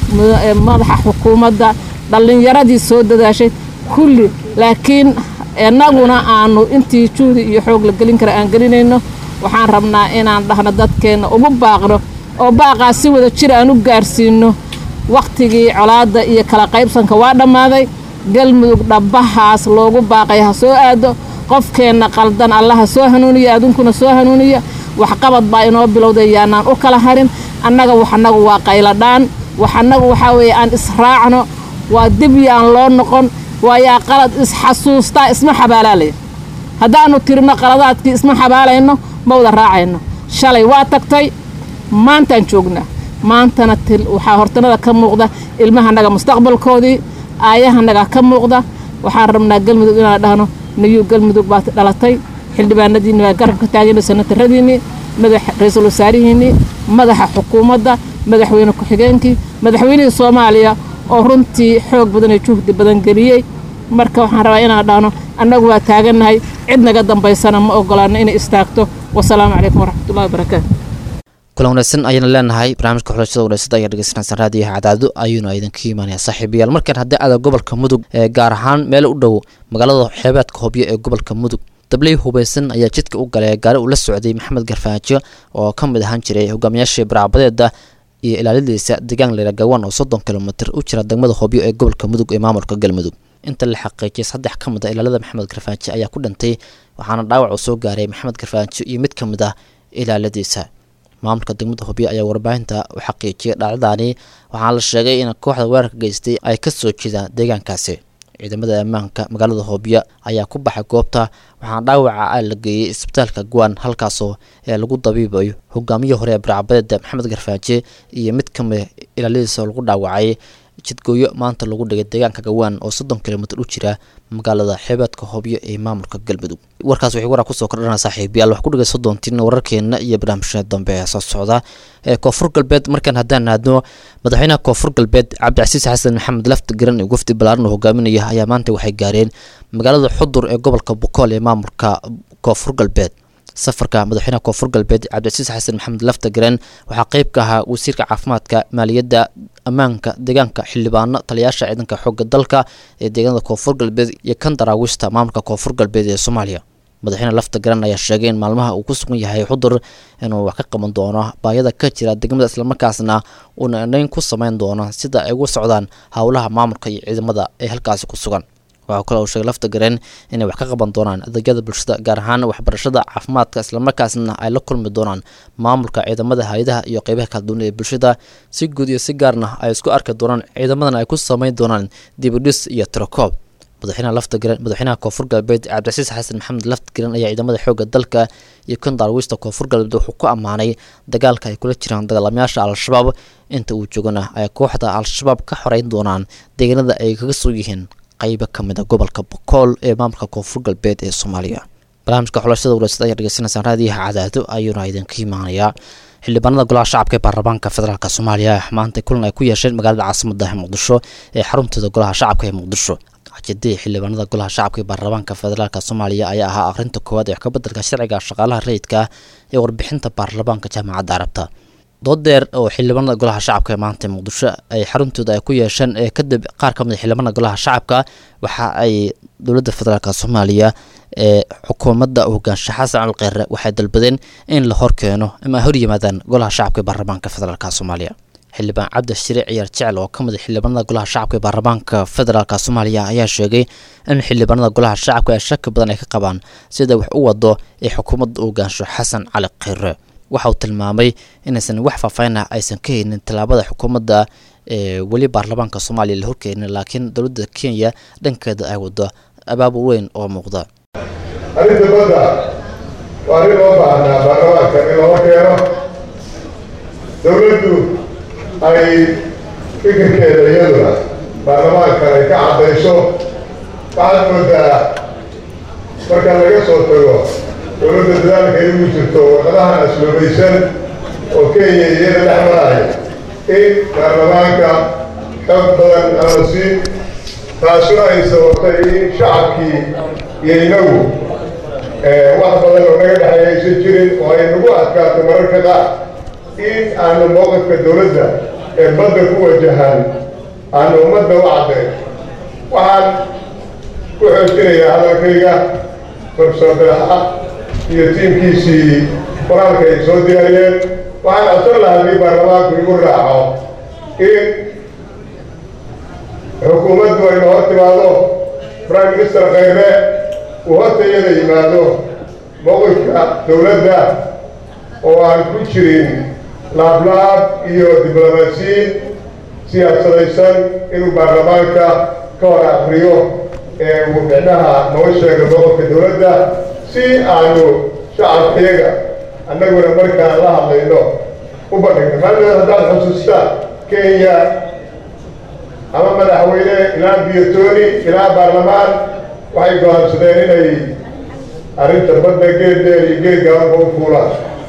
madaxa xukuumadda dhallinyaradii soo dadaashay kulli laakiin innaguna aanu intii juhdi iyo xoog la gelin kara aan gelinayno waxaan rabnaa inaan dhahno dadkeenna ugu baaqno oo baaqaas si wada jir aan u gaarsiinno wakhtigii colaadda iyo kala qaybsanka waa dhammaaday galmudug dhabbahaas loogu baaqay ha soo aado qofkeenna qaldan alla ha soo hanuuniya adunkuna soo hanuuniya waxqabad baa inoo bilowday yaanaan u kala harin annaga waxannagu waa qayladhaan waxannagu waxaa weeye aan israacno waa dib yaan loo noqon waayaa qalad isxasuustaa isma xabaalaalaya haddaannu tirino qaladaadkii isma xabaalayno ma wada raacayno shalay waa tagtay maantaan joognaa maantana waxaa hortanada ka muuqda ilmahannaga mustaqbalkoodii aayahanaga ka muuqda waxaan rabnaa galmudug inaan dhahno nayuu galmudug baad dhalatay xildhibaanadiinni waa garabka taagina sanataradiinnii madax ra-iisul wasaarihiinnii madaxa xukuumadda madaxweyne ku-xigeenkii madaxweynihii soomaaliya oo runtii xoog badan iyo juhdi badan geliyey marka waxaan rabaa inaan dhahno annagu waa taagannahay cid naga dambaysana ma ogolaano inay istaagto wasalaamu calaykum waraxmatullahi wabarakaatu kulan wanaagsan ayayna leenahay barnaamijka xulashada wanaagsan ayaa dhegeysanaysan raadiyaha cadaado ayuuna idinka imaanaya saaxiibayaal markaan haddii aada gobolka mudug ee gaar ahaan meel u dhow magaalada xeebeedka hobyo ee gobolka mudug dabley hubaysan ayaa jidka u galay gaari uu la socday maxamed garfaajo oo ka mid ahaan jiray hogaamiyaashii baraabadeeda iyo ilaaladiisa deegaan leeragawan oo soddon kilomitir u jira degmada hobyo ee gobolka mudug ee maamulka galmudug inta la xaqiijiyay saddex ka mid a ilaalada maxamed garfaajo ayaa ku dhintay waxaana dhaawac uu soo gaaray maxamed garfaajo iyo mid ka mid ah ilaaladiisa maamulka degmada hobyo ayaa warbaahinta u xaqiijiyay dhacdadaani waxaana la sheegay in kooxda weerarka geystay ay ka soo jeedaan deegaankaasi ciidamada ammaanka magaalada hobyo ayaa ku baxay goobta waxaana dhaawaca a la geeyey isbitaalka guwan halkaasoo ee lagu dabiibayo hogaamiyii hore ee barcabadeeda maxamed garfaaje iyo mid ka mid ilaaladiisa oo lagu dhaawacay jidgooyo maanta lagu dhigay deegaanka gawaan oo soddon kilomitir u jira magaalada xeebeedka hobyo ee maamulka galmudug warkaas wixii waraa kusoo kordhana saaxiibayaal wax ku dhigay soddontiin wararkeena iyo barnaamijyada dambe ee soo socda ee koonfur galbeed markaan haddaan aadno madaxweynaha koonfur galbeed cabdicasiis xasan maxamed lafti garan iyo gufti balaaran oo hogaaminaya ayaa maanta waxay gaareen magaalada xudur ee gobolka bokool ee maamulka koonfur galbeed safarka madaxweynaha koonfur galbeed cabdicasiis xasan maxamed lafta garan waxaa qeyb ka ahaa wasiirka caafimaadka maaliyadda ammaanka deegaanka xildhibaano taliyaasha ciidanka xooga dalka ee deegaanada koonfur galbeed iyo kan daraawiishta maamulka koonfur galbeed ee soomaaliya madaxweyne lafta garan ayaa sheegay in maalmaha uu ku sugan yahay xudur inuu wax ka qaban doono baayada ka jira degmada islamarkaasna uuna indhayn ku sameyn doono sida ay uga socdaan howlaha maamulka iyo ciidamada ee halkaasi ku sugan waxaa kale uu sheegay lafta gareen inay wax ka qaban doonaan adeegyada bulshada gaar ahaan waxbarashada caafimaadka islamarkaasna ay la kulmi doonaan maamulka ciidamada hay-adaha iyo qeybaha kala duwan ee bulshada si guud iyo si gaarna ay isku arki doonaan ciidamadan ay ku sameyn doonaan dibidhis iyo tirakoob madaxweynaha lafta garan madaxweynaha koonfur galbeed cabdicasiis xasan maxamed lafta garan ayaa ciidamada xoogga dalka iyo kan daarwiista koonfur galbeed wuxuu ku ammaanay dagaalka ay kula jiraan dagaalamayaasha al-shabaab inta uu joogana ay kooxda al-shabaab ka xoreyn doonaan deegaanada ay kaga soo yihiin qaybo ka mid a gobolka bokool ee maamulka koonfur galbeed ee soomaaliya barnaamijka xulashada waraasada ayaa dhegeysanaysaan raadiyaha cadaado ayuuna idinka imaanayaa xildhibaanada golaha shacabka ee baarlamaanka federaalk soomaaliya maanta kulan ay ku yeesheen magaalada caasimada muqdisho ee xaruntooda golaha shacabka ee muqdisho xajadii xildhibaanada golaha shacabka ee baarlamaanka federaalk soomaaliya ayaa ahaa akhrinta koowaad ee kabedelka sharciga shaqaalaha rayidka ee warbixinta baarlamaanka jaamacadda carabta doodeer oo xildhibaanada golaha shacabka ee maanta muqdisho ay xaruntooda ay ku yeesheen ee kadib qaar ka mid a xildhibaanada golaha shacabka waxa ay dowladda federaalk soomaaliya ee xukuumadda hogaansha xasan alkheyre waxay dalbadeen in la horkeeno ama ay hor yimaadaan golaha shacabka ee baarlamaanka federaalk soomaaliya xildhibaan cabdi shire ciyaar jecel oo ka mid a xildhibaanada golaha shacabka ee baarlamaanka federaalk soomaaliya ayaa sheegay in xildhibaanada golaha shacabka ay shaki badan ay ka qabaan sida wax u wado ee xukuumadda hogaansho xasan cali kheyre waxa uu tilmaamay inaysan wax faahfaahin ah aysan ka haynin tallaabada xukuumadda ee weli baarlamaanka soomaaliya la horkeenin laakiin dowladda kenya dhankeeda ay wado abaabul weyn oo muuqda arrinta badda waa arrin loo baahnaa baarlamaanka in loo keeno dowladdu ay fikirkeeda iyaduna baarlamaankan ay ka caddayso waxaad moodaa marka laga soo tago dowladda dadaalka ay ugu jirto warqadahan asluubaysan oo kenya iyada dhex marahay in baarlamaanka xoog badan aan la siin taasuna ay sababtay in shacabkii iyo inagu wax badan oo naga dhexeeya aysan jirin oo ay nagu adkaato mararka qaar in aanu mowqifka dowladda ee badda ku wajahan aanu ummadda u caddayn waxaan ku xoojinayaa hadalkayga profesor belaha iyo tiimkiisii qoraalka ay soo diyaariyeen waxaan codsan lahaa haddii baarlamaanku igu raaco in xukuumaddu ayna hor timaado prime minister khayre uu horta iyada yimaado mowqifka dowladda oo aan ku jirin laablaab iyo diblomaasiyiin siyaasadaysan inuu baarlamaanka ka hor akriyo ee uu micnaha noo sheego mowqifka dowladda si aanu shacabkayaga annaguna markaan la hadlayno u bandhigno maadaama haddaad xusuustaan kenya ama madaxweyne ilaa biyotoni ilaa baarlamaan waxay go-aansadeen inay arrinta badda geeddeen iyo geed gabanba u fuulaan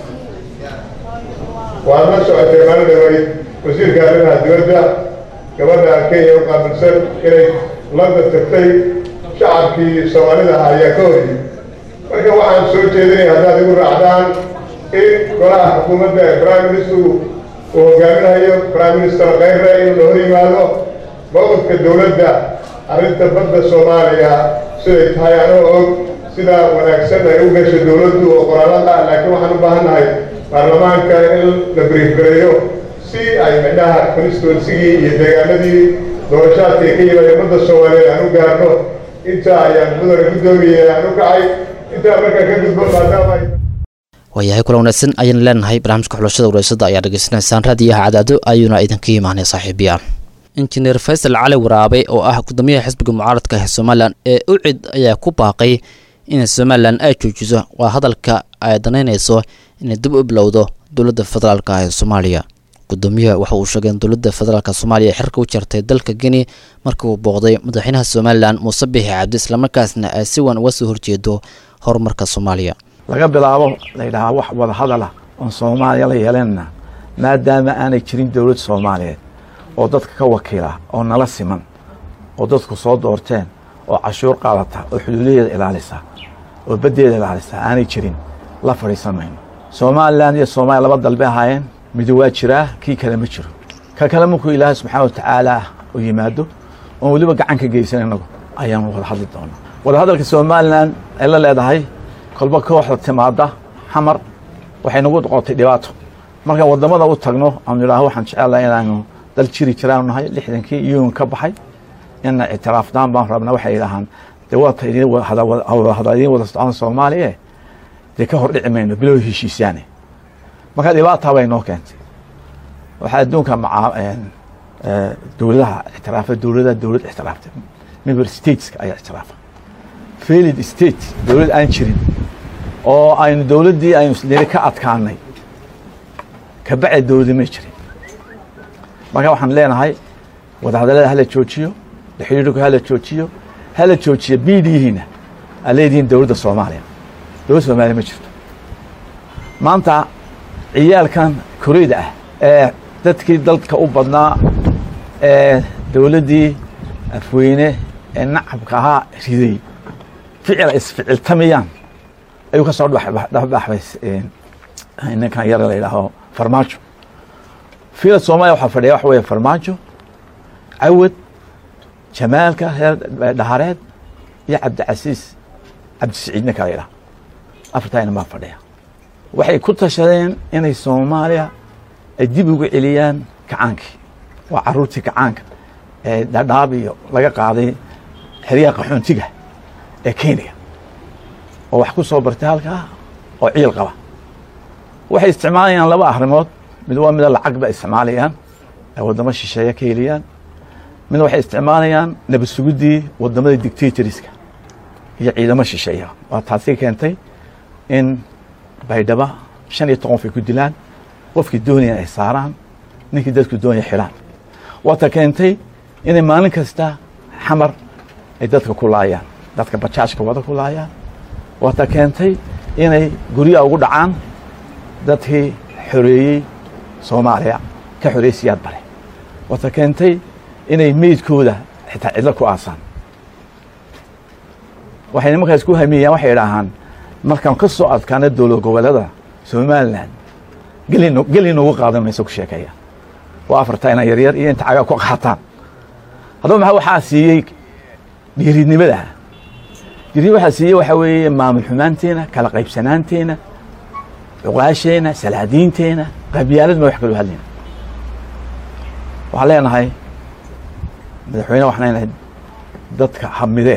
waad la socotay maalin dhaway wasiirka arrimaha dibadda gabadha kenya u qaabilsan inay london tagtay shacabkii soomaalida ahaa ayaa ka horiyey marka waxaan soo jeedinaya haddaad igu raacdaan in golaha xukuumadda ee prime minister uu hogaaminayo prime minister khayre inuu la hor yimaado mowqifka dowladda arrinta badda soomaaliya siday tahay anoo og sida wanaagsan ay u gasho dowladdu oo qoraalada ah laakiin waxaan u baahannahay baarlamaanka in la briefgareeyo si ay midhaha constituensigii iyo deegaanadii doorashaadka ay ka yimaadeen badda soomaaliyeed aan u gaarno intaa ayaan mudane guddoomiye aan u kacay intaa markaa ka gudbo maadaama ay waayahay kula wanaagsan ayaan leenahay barnaamijka xulashada wareysada ayaa dhegeysanaysaan raadiyaha cadaado ayuuna idinka imaanay saaxiibiyaal injineer faysal cali waraabe oo ah gudoomiyaha xisbiga mucaaradka ee somalilan ee ucid ayaa ku baaqay in somalilan ay joojiso waa hadalka ay danaynayso inay dib u bilowdo dowladda federaalk ee soomaaliya gudoomiyaha waxa uu sheegay in dowladda federaalk soomaaliya ay xirka u jartay dalka geni markii uu booqday madaxweynaha somalilan muuse bixi cabdi islamarkaasna ay si wan uga soo horjeedo horumarka soomaaliya laga bilaabo layidhahaa wax wada hadala oon soomaaliya la yeelanna maadaama aanay jirin dowlad soomaaliyeed oo dadka ka wakiila oo nala siman oo dadku soo doorteen oo cashuur qaadata oo xuduudaheeda ilaalisa oo baddeeda ilaalisa aanay jirin la fadhiisan mayno somalilan iyo soomaaliya laba dalbe ahaayeen midi waa jiraa kii kale ma jiro ka kale markuu ilaahay subxaana watacaala u yimaado oon weliba gacan ka geysan innagu ayaanu wada hadli doonaa wada hadalka somalilan ay la leedahay kolba kooxda timaada xamar waxay nagu noqotay dhibaato markaan waddamada u tagno aanu idhaaho waxaan jecelahay inaanu dal jiri jiraanu nahay lixdankii iyuun ka baxay ina ictiraafnaan baan rabnaa waxay yidhaahaan dee waata idin hada idiin wada socon soomaaliye dee ka hor dhici mayno bilow heshiisaane marka dhibaataa bay noo keentay waxaa adduunka macaa dowladaha ictiraafa dowladaha dowlad ictiraaftay member stateska ayaa ictiraafa failed state dowlad aan jirin oo aynu dowladdii aynu niri ka adkaanay kabacdi dowladi may jirin marka waxaan leenahay wadahadallada hala joojiyo xidhiidhku hala joojiyo hala joojiyo biidhiyihiina aad leedihiin dowladda soomaaliya dowladda soomaaliya ma jirto maanta ciyaalkan koreyda ah ee dadkii dalka u badnaa ee dowladdii afweyne ee nacabka ahaa riday ficil ay isficiltamayaan ayuu ka soo dhexbaxbay ninkan yar la yidhaaho farmaajo fiila soomaaliya waxaa fadhiya waxa weeye farmaajo cawad jamaalka reer dhahareed iyo cabdicasiis cabdisiciid ninka la yidhaha afartaa inan baa fadhiya waxay ku tashadeen inay soomaaliya ay dib ugu celiyaan kacaankii waa caruurtii kacaanka ee dhadhaab iyo laga qaaday xeryaha qaxoontiga ee kenya oo wax ku soo bartay halkaa oo ciil qaba waxay isticmaalayaan laba arrimood mid waa mida lacag ba isticmaalayaan ay waddamo shisheeye ka heliyaan mid waxay isticmaalayaan nabad suguddii waddamada dictatoriska iyo ciidamo shisheeya waa taasi keentay in baydhaba shan iyo toban qof ay ku dilaan qofkii doonaya ay saaraan ninkii dadku doonaya xidhaan wata keentay inay maalin kasta xamar ay dadka ku laayaan dadka bajaajka wada ku laayaan wata keentay inay guryaha ugu dhacaan dadkii xoreeyey soomaaliya ka xoreeyey siyaad bare wata keentay inay meydkooda xitaa cidlo ku aasaan waxay nimankaas ku hamiyeyaan waxay idhaahaan markaan ka soo adkaana dowlad goboleeda somalilan geli noogu qaadan mayso ku sheekeeya waa afarta inaan yaryar iyo inta cagaa ku qaataan haddaba maxaa waxaa siiyey dhiiridnimada dhiirid waxaa siiyey waxaa weeye maamul xumaanteena kala qaybsanaanteena cuqaasheena salaadiinteena qabyaalad ma wax kaloo hadlayna waxaan leenahay madaxweyne waxaan leenahay dadka hamidee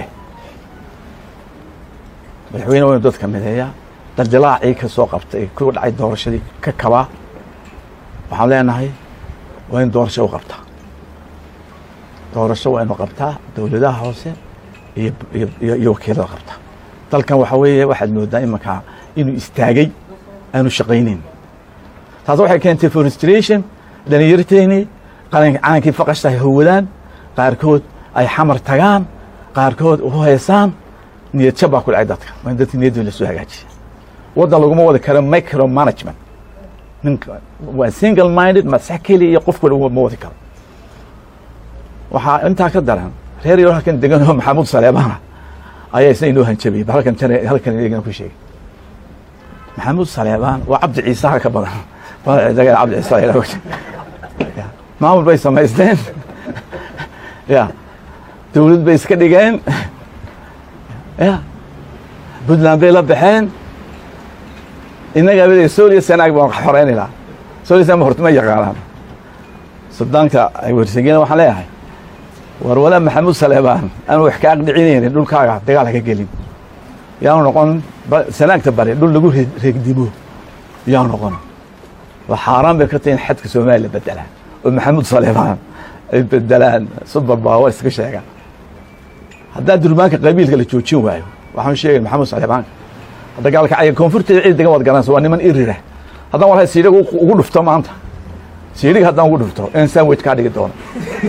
madaxweyne waynu dadka mideeyaa daldilaacii ka soo qabtay ku dhacay doorashadii ka kabaa waxaan leenahay waa in doorasho u qabtaa doorasho waa inu qabtaa dowladaha hoose iyo iyo iyo wakiilada qabtaa dalkan waxaa weeye waxaad moodaa imankaa inuu istaagay aanu shaqaynayn taas waxay keentay forestration dhalinyarteeni qarank calankii faqashta ay howadaan qaarkood ay xamar tagaan qaarkood u heesaan niyad jab baa ku dhacay dadka waa in dadka niyadooda la soo hagaajiya waddan laguma wadi karo micro management ninka waa single minded masax keliya iyo qof kale ma wadi karo waxaa intaa ka daran reer yaro halkan degan oo maxamuud saleebana ayaa isna inoo hanjabiyey ba halkan tan halkan igana ku sheegay maxamuud saleebaan waa cabdi ciise ha ka badan cabdi ciise maamul bay samaysteen ya dowlad bay iska dhigeen ya puntland bay la baxeen innaga abada sooliya sanaag baan xoreyn ilaa sooliya sanaag horta ma yaqaanaan sudaanka ay wersageen waxaan leeyahay war walaa maxamuud saleebaan aan wax ka aqdhicinaynin dhulkaaga dagaal haka gelin yaanu noqon sanaagta bari dhul lagu reegdimo yaanu noqon waa xaaraan bay ka tahay in xadka soomaaliya la bedelaan oo maxamuud saleebaan ay bedelaan super power iska sheegaan haddaa durbaanka qabiilka la joojin waayo waxaan sheegay maxamuud saleebaanka dagaalka caya koonfurteeda cid degan waad garanaysa waa niman irira haddaan walahay siidhig ugu dhufto maanta siidhig haddaan ugu dhufto in sandwich kaa dhigi doono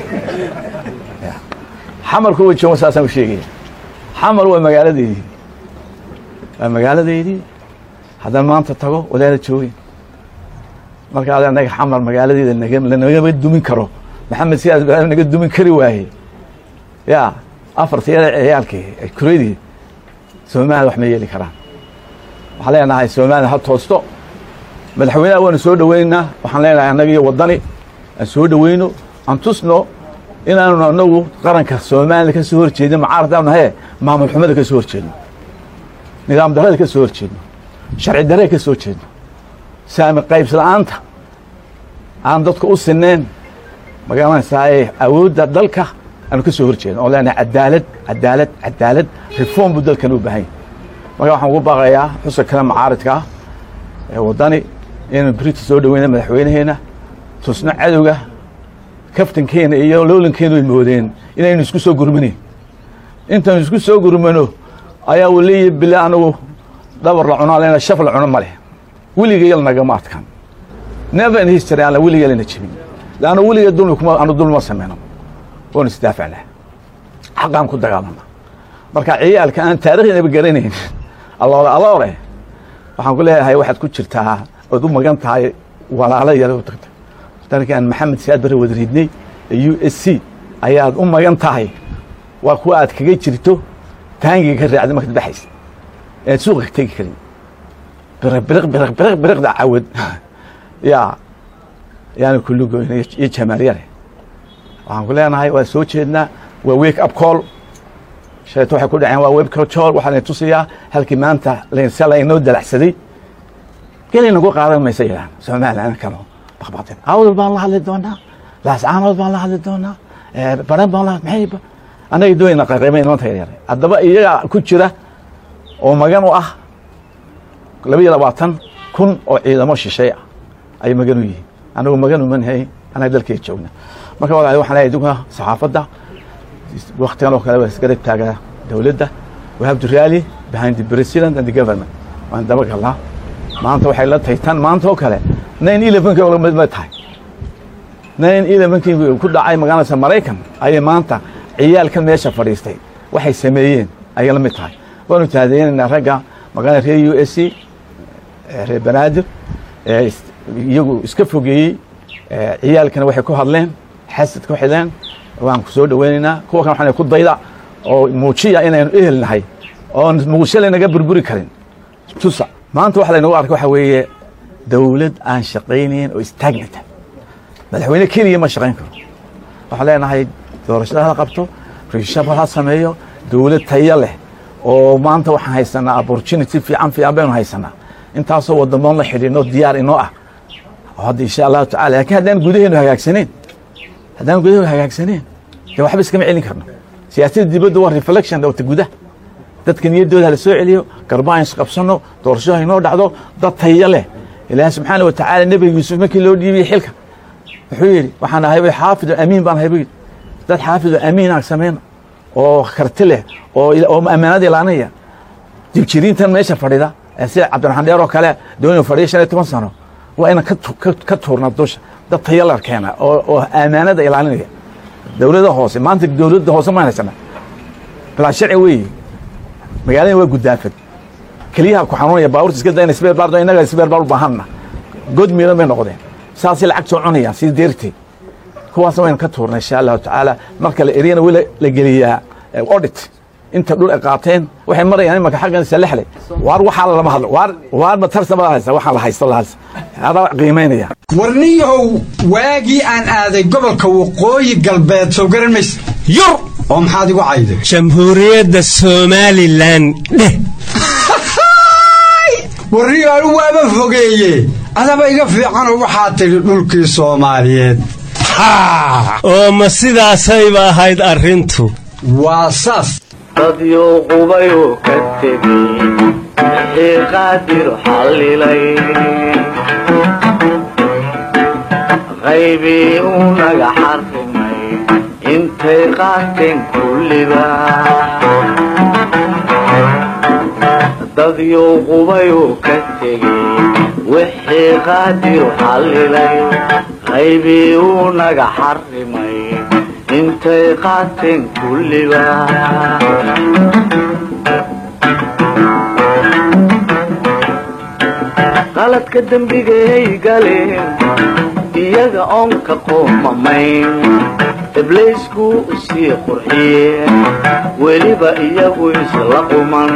xamarku way jooga saasaan u sheegaya xamar waa magaaladeydii waa magaaladeydii haddaan maanta tago wadaada joogin marka ada naga xamar magaaladeeda lanagama dumin karo maxamed siyaas baa naga dumin kari waaye ya afartiyada ciyaalkii kuradii soomaaliya wax ma yeeli karaan waxaan leenahay soomaaliya ha toosto madaxweynaha waanu soo dhoweynaynaa waxaan leenahay annaga iyo waddani aan soo dhoweyno aan tusno inaanu anagu qaranka soomaaliya ka soo horjeedin mucaaradaanu nahaye maamul xumada ka soo horjeedno nidaam darada ka soo horjeedno sharci darada ka soo jeedno saami qaybs la-aanta aan dadku u sineen magaranaysaa awoodda dalka aanu ka soo horjeedno oo leenahay cadaalad cadaalad cadaalad reform buu dalkan u baahan yahy marka waxaan ugu baaqayaa xuska kale macaaridka ah ee waddani inaynu brita soo dhoweyna madaxweynaheena tusno cadowga kaftankeena iyo loolankeenu ay moodeen inaynu isku soo gurmanayn intaynu isku soo gurmano ayaa uu leeyahy bile anigu dhabar la cunaa lena shaf la cuno ma leh weligayal nagama adkan never in history aan weligayalna jebin leanna weliga dulmi kuma anu dulma sameyno waanu isdaafacnaa xaqaan ku dagaalana marka ciyaalka aan taariikhdaba garanayn alloore aloore waxaan ku leeyahay waxaad ku jirtaa ood u magan tahay walaalo yar u tagtay dalkii aan maxamed siyaad bare wada ridnay ee u s c ayaad u magan tahay waa kuwa aad kaga jirto taangiga ka raacday markaad baxaysa ead suuqa ka tegi karin biriq biriq biriq biriq biriqda cawad yaa yaani kulligoyn iyo jamaaryare waxaan ku leenahay waa soo jeednaa waa wake up call shaleeto waxay ku dhaceen waa web call waxaa layn tusayaa halkii maanta se laynoo dalacsaday gelay nagu qaadan maysa yidhahan somaliland kano baqbaqdeen awdal baan la hadli doonaa laascaanood baan la hadli doonaa baran baan la maxay annaga doonayna qayqaymay nimanta yaryare haddaba iyaga ku jira oo magan u ah laba iyo labaatan kun oo ciidamo shishay ah ay magan u yihiin anagu magan umanahay annaga dalkeeda joogna marka walaali waxaan leeyahay dunka saxaafadda waktigan oo kale waa isgarab taagaa dowladda we have to rally behind the president and the government waan daba galnaa maanta waxay la tahay tan maanta oo kale nine elevenka ma tahay nine elevenkii ku dhacay magaalada maraykan ayay maanta ciyaalkan meesha fadhiistay waxay sameeyeen ayay la mid tahay waanu taadeynaynaa ragga magaalada reer u s c reer banaadir iyagu iska fogeeyey ciyaalkana waxay ku hadleen xasad ku xidleen waan ku soo dhoweynaynaa kuwa kan waxaan ku dayda oo muujiya inaynu ehel nahay oon muqdisho laynaga burburi karin tusa maanta waxa laynagu arkay waxa weeye dawlad aan shaqaynayn oo istaagnata madaxweyne keliya ma shaqayn karo waxaan leenahay doorashada ha qabto rishab ha sameeyo dawlad tayo leh oo maanta waxaan haysanaa opportunity fiican fiican baynu haysanaa intaasoo wadamoon la xidhiidno diyaar inoo ah hadda insha allahu tacala laakiin haddaan gudaheenu hagaagsaneen haddaan gudaheenu hagaagsaneen dee waxba iskama celin karno siyaasadda dibadda waa reflection wata gudaha dadka niyaddooda hala soo celiyo garbaan isqabsanno doorasho haynoo dhacdo dad tayo leh ilaahi subxaana wa tacaala nebiga yuusuf markii loo dhiibiyey xilka wuxuu yidhi waxaan ahay xaafid amiin baan ahay buu yidhi dad xaafid amiin aan samayno oo karti leh oo oo ammaanada ilaanaya jibjiriintan meesha fadhida sida cabdiraxmaan dheer oo kale dooni fadhiya shan iyo toban sano waa inaan ka tuurnaa dusha dad tayalar keena oo oo ammaanada ilaalinaya dowladda hoose maanta dowladda hoose ma haysana bilaa sharci weeye magaalada waa gudaafad keliyaha ku xanuunaya baabuurta iska dayna sbeer baar innaga sbeer baar u baahanna god miidan bay noqdeen saasay lacag soo cunayaan sida deertay kuwaasna waynu ka tuurnay insha allahu tacaala marka la eriyana weli la geliyaa audit inta dhul ay qaateen waxay marayaan imanka xaggan salexley waar waxaa lama hadlo waar waar matarsa ma haysa waxaan la haysto lahas adaa qiimaynaya warniyahow waagii aan aaday gobolka waqooyi galbeed soo garan mayse yur oo maxaad igu cayday jamhuuriyadda somalilan dheh warniyo anu waaba fogeeye adaba iga fiicanoo waxaa tidhi dhulkii soomaaliyeed oo ma sidaasayba ahayd arrintu waa saas dadyo qubayu ka tegey wixii qaadir xallilay qaybii uu naga xarrimay intay qaateen kulliba dadyo qubayu ka tegey wixii qaadir xallilay qaybii uu naga xarrimay intay qaateen kulliba qaladka dembigay galeen iyaga oon ka qoomamayn ibliisku sii qurxiyeen weliba iyagu isla quman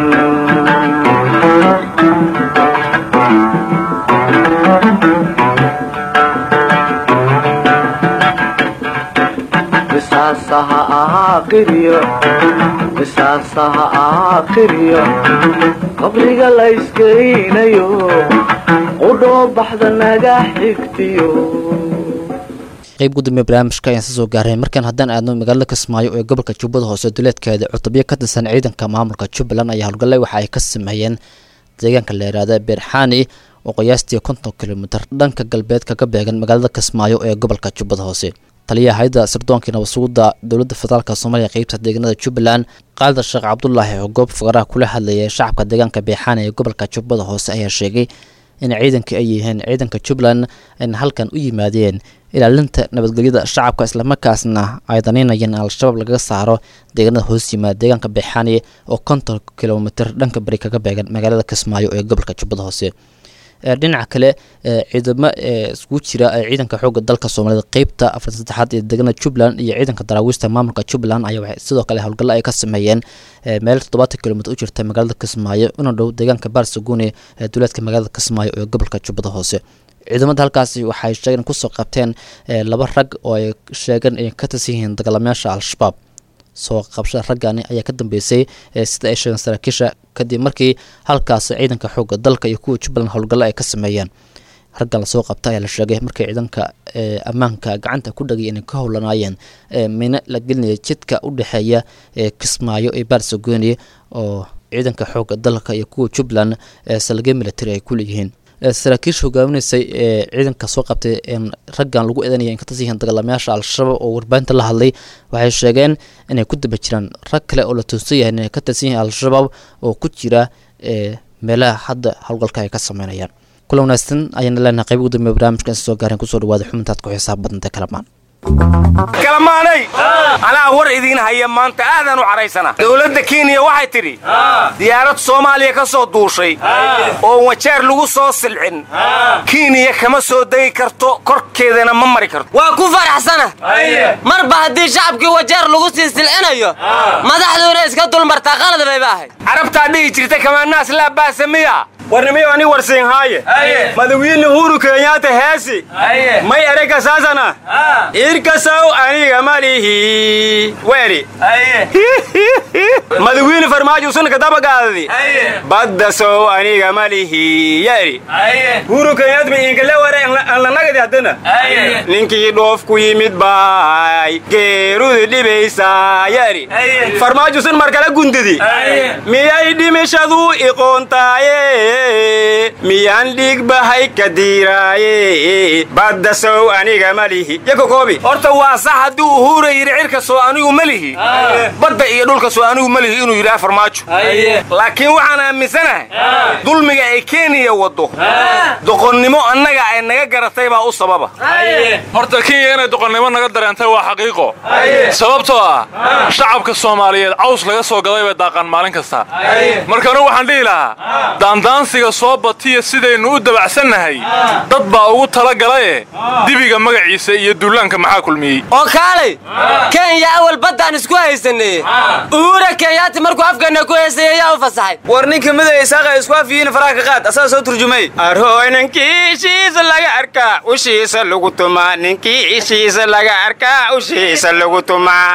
qisaasaha ahaa qiryo qisaasaha ahaa qiryo qabriga la iskeynayo qudhoo baxda naga xigtiyo qayb gudoomiye barnaamijka ayaan soo gaaray markaan haddaan aadno magaalada kismaayo ee gobolka jubbada hoose duleedkeeda cutubyo ka tirsan ciidanka maamulka jubbaland ayaa howlgallay waxa ay ka sameeyeen deegaanka la yidhaahda beerxaani oo qiyaastii konton kilomitir dhanka galbeed kaga beegan magaalada kismaayo ee gobolka jubbada hoose taliyaha hay-adda sirdoonkai nabadsuguda dowladda federaalk soomaaliya qeybta deegaanada jubbaland qaalida sheekh cabdulaahi oo goob faqaraha kula hadlayay shacabka deegaanka beexaani ee gobolka jubbada hoose ayaa sheegay in ciidanka ay yihiin ciidanka jubbaland ayna halkan u yimaadeen ilaalinta nabadgelyada shacabka islamarkaasna ay danaynayeen al-shabaab lagaga saaro deegaanada hoos yimaada deegaanka beexaani oo konton kilomitir dhanka bari kaga beegan magaalada kismaayo ee gobolka jubbada hoose dhinaca kale ciidamo iskugu jira ciidanka xooga dalka soomaalida qeybta afar saddexaad ee deegaanada jubbaland iyo ciidanka daraawiista maamulka jubbaland ayaa waxay sidoo kale howlgallo ay ka sameeyeen meel toddobaatan kilomitr u jirta magaalada kismaayo una dhow deegaanka barsagune ee duleedka magaalada kismaayo ee gobolka jubbada hoose ciidamada halkaasi waxay sheegeen kusoo qabteen laba rag oo ay sheegeen inay ka tirsan yihiin dagaalamayaasha al-shabaab soo qabshada raggani ayaa ka dambeysay sida ay sheegeen saraakiisha kadib markii halkaas ciidanka xoogga dalka iyo kuwa jubbaland howlgallo ay ka sameeyeen raggan lasoo qabta ayaa la sheegay markii ciidanka ammaanka gacanta ku dhagay inay ka howlanaayeen mino la gelinaya jidka u dhexeeya kismaayo iyo barsagoni oo ciidanka xoogga dalka iyo kuwa jubbaland salge military ay ku leeyihiin saraakiisha hogaaminaysay ee ciidanka soo qabtay raggan lagu eedanaya in ka tirsan yihiin dagaalamayaasha al-shabaab oo warbaahinta la hadlay waxay sheegeen inay ku daba jiraan rag kale oo la toonsan yahay inay ka tirsan yihiin al-shabaab oo ku jira meelaha hadda howlgalka ay ka sameynayaan kula wanaagsan ayaana leenahay qayb ugu dambeya barnaamijkan soo gaareen kusoo dhawaada xubintaad ku xisaab badantay kalamaan kalamaanay anaa war idiin haya maanta aadaan u cadhaysana dowladda kenya waxay tidhi diyaarad soomaaliya ka soo duushay oo wajeer lagu soo silcin kenya kama soo degi karto korkeedana ma mari karto waa ku faraxsana marba haddii shacabkii wajeer lagu sii silcinayo madaxduuna iska dulmartaa qalad bayba ahayd carabtaa dhihi jirta kamaanaas laa baasa miya warnimiyo ani warsiinhaaye madawiine huru kenyaata heesi may erega saasana irkasow aniga malihi weeri madawiine farmaajo sunka dabagaadadi baddasow aniga malihi yeeri huru kenyaat mi inkale ware anlanagadi haddana ninkii dhoof ku yimid baay geerudi dhibaysaa yeeri farmaajo sun markala gundidi miyay dhimishadu iqoontaaye miyaan dhiig bahay ka diiraaye baddasow aniga malihi yakokoobi horta waa sax haddii uhuura yidhi cirkasoo anigu malihi badda iyo dhulkasoo anigu malihi inuu yidhaha farmaajo laakiin waxaan aaminsanahay dulmiga ay kenya waddo doqonnimo annaga ay naga garatay baa u sababa horta kenya inay doqonnimo naga dareentay waa xaqiiqo sababtoo ah shacabka soomaaliyeed caws laga soo gaday bay daaqaan maalin kasta marka anugu waxaan dhihi lahaa daandaansiga soo batiya sidaynu u dabacsannahay dad baa ugu tala galaye dibiga magaciisa iyo duulaanka maxaa kulmiyey oo kaalay kenya awal baddaan isku haysanay uhuura kenyaati markuu afkeenna ku heysay ayaa u fasaxay war ninka midowga isaaqa isku afyihiin faraha ka qaad asaga soo turjumay arhooy ninkii ishiisa laga arkaa ushiisa lagu tumaa ninkii ishiisa laga arkaa ushiisa lagu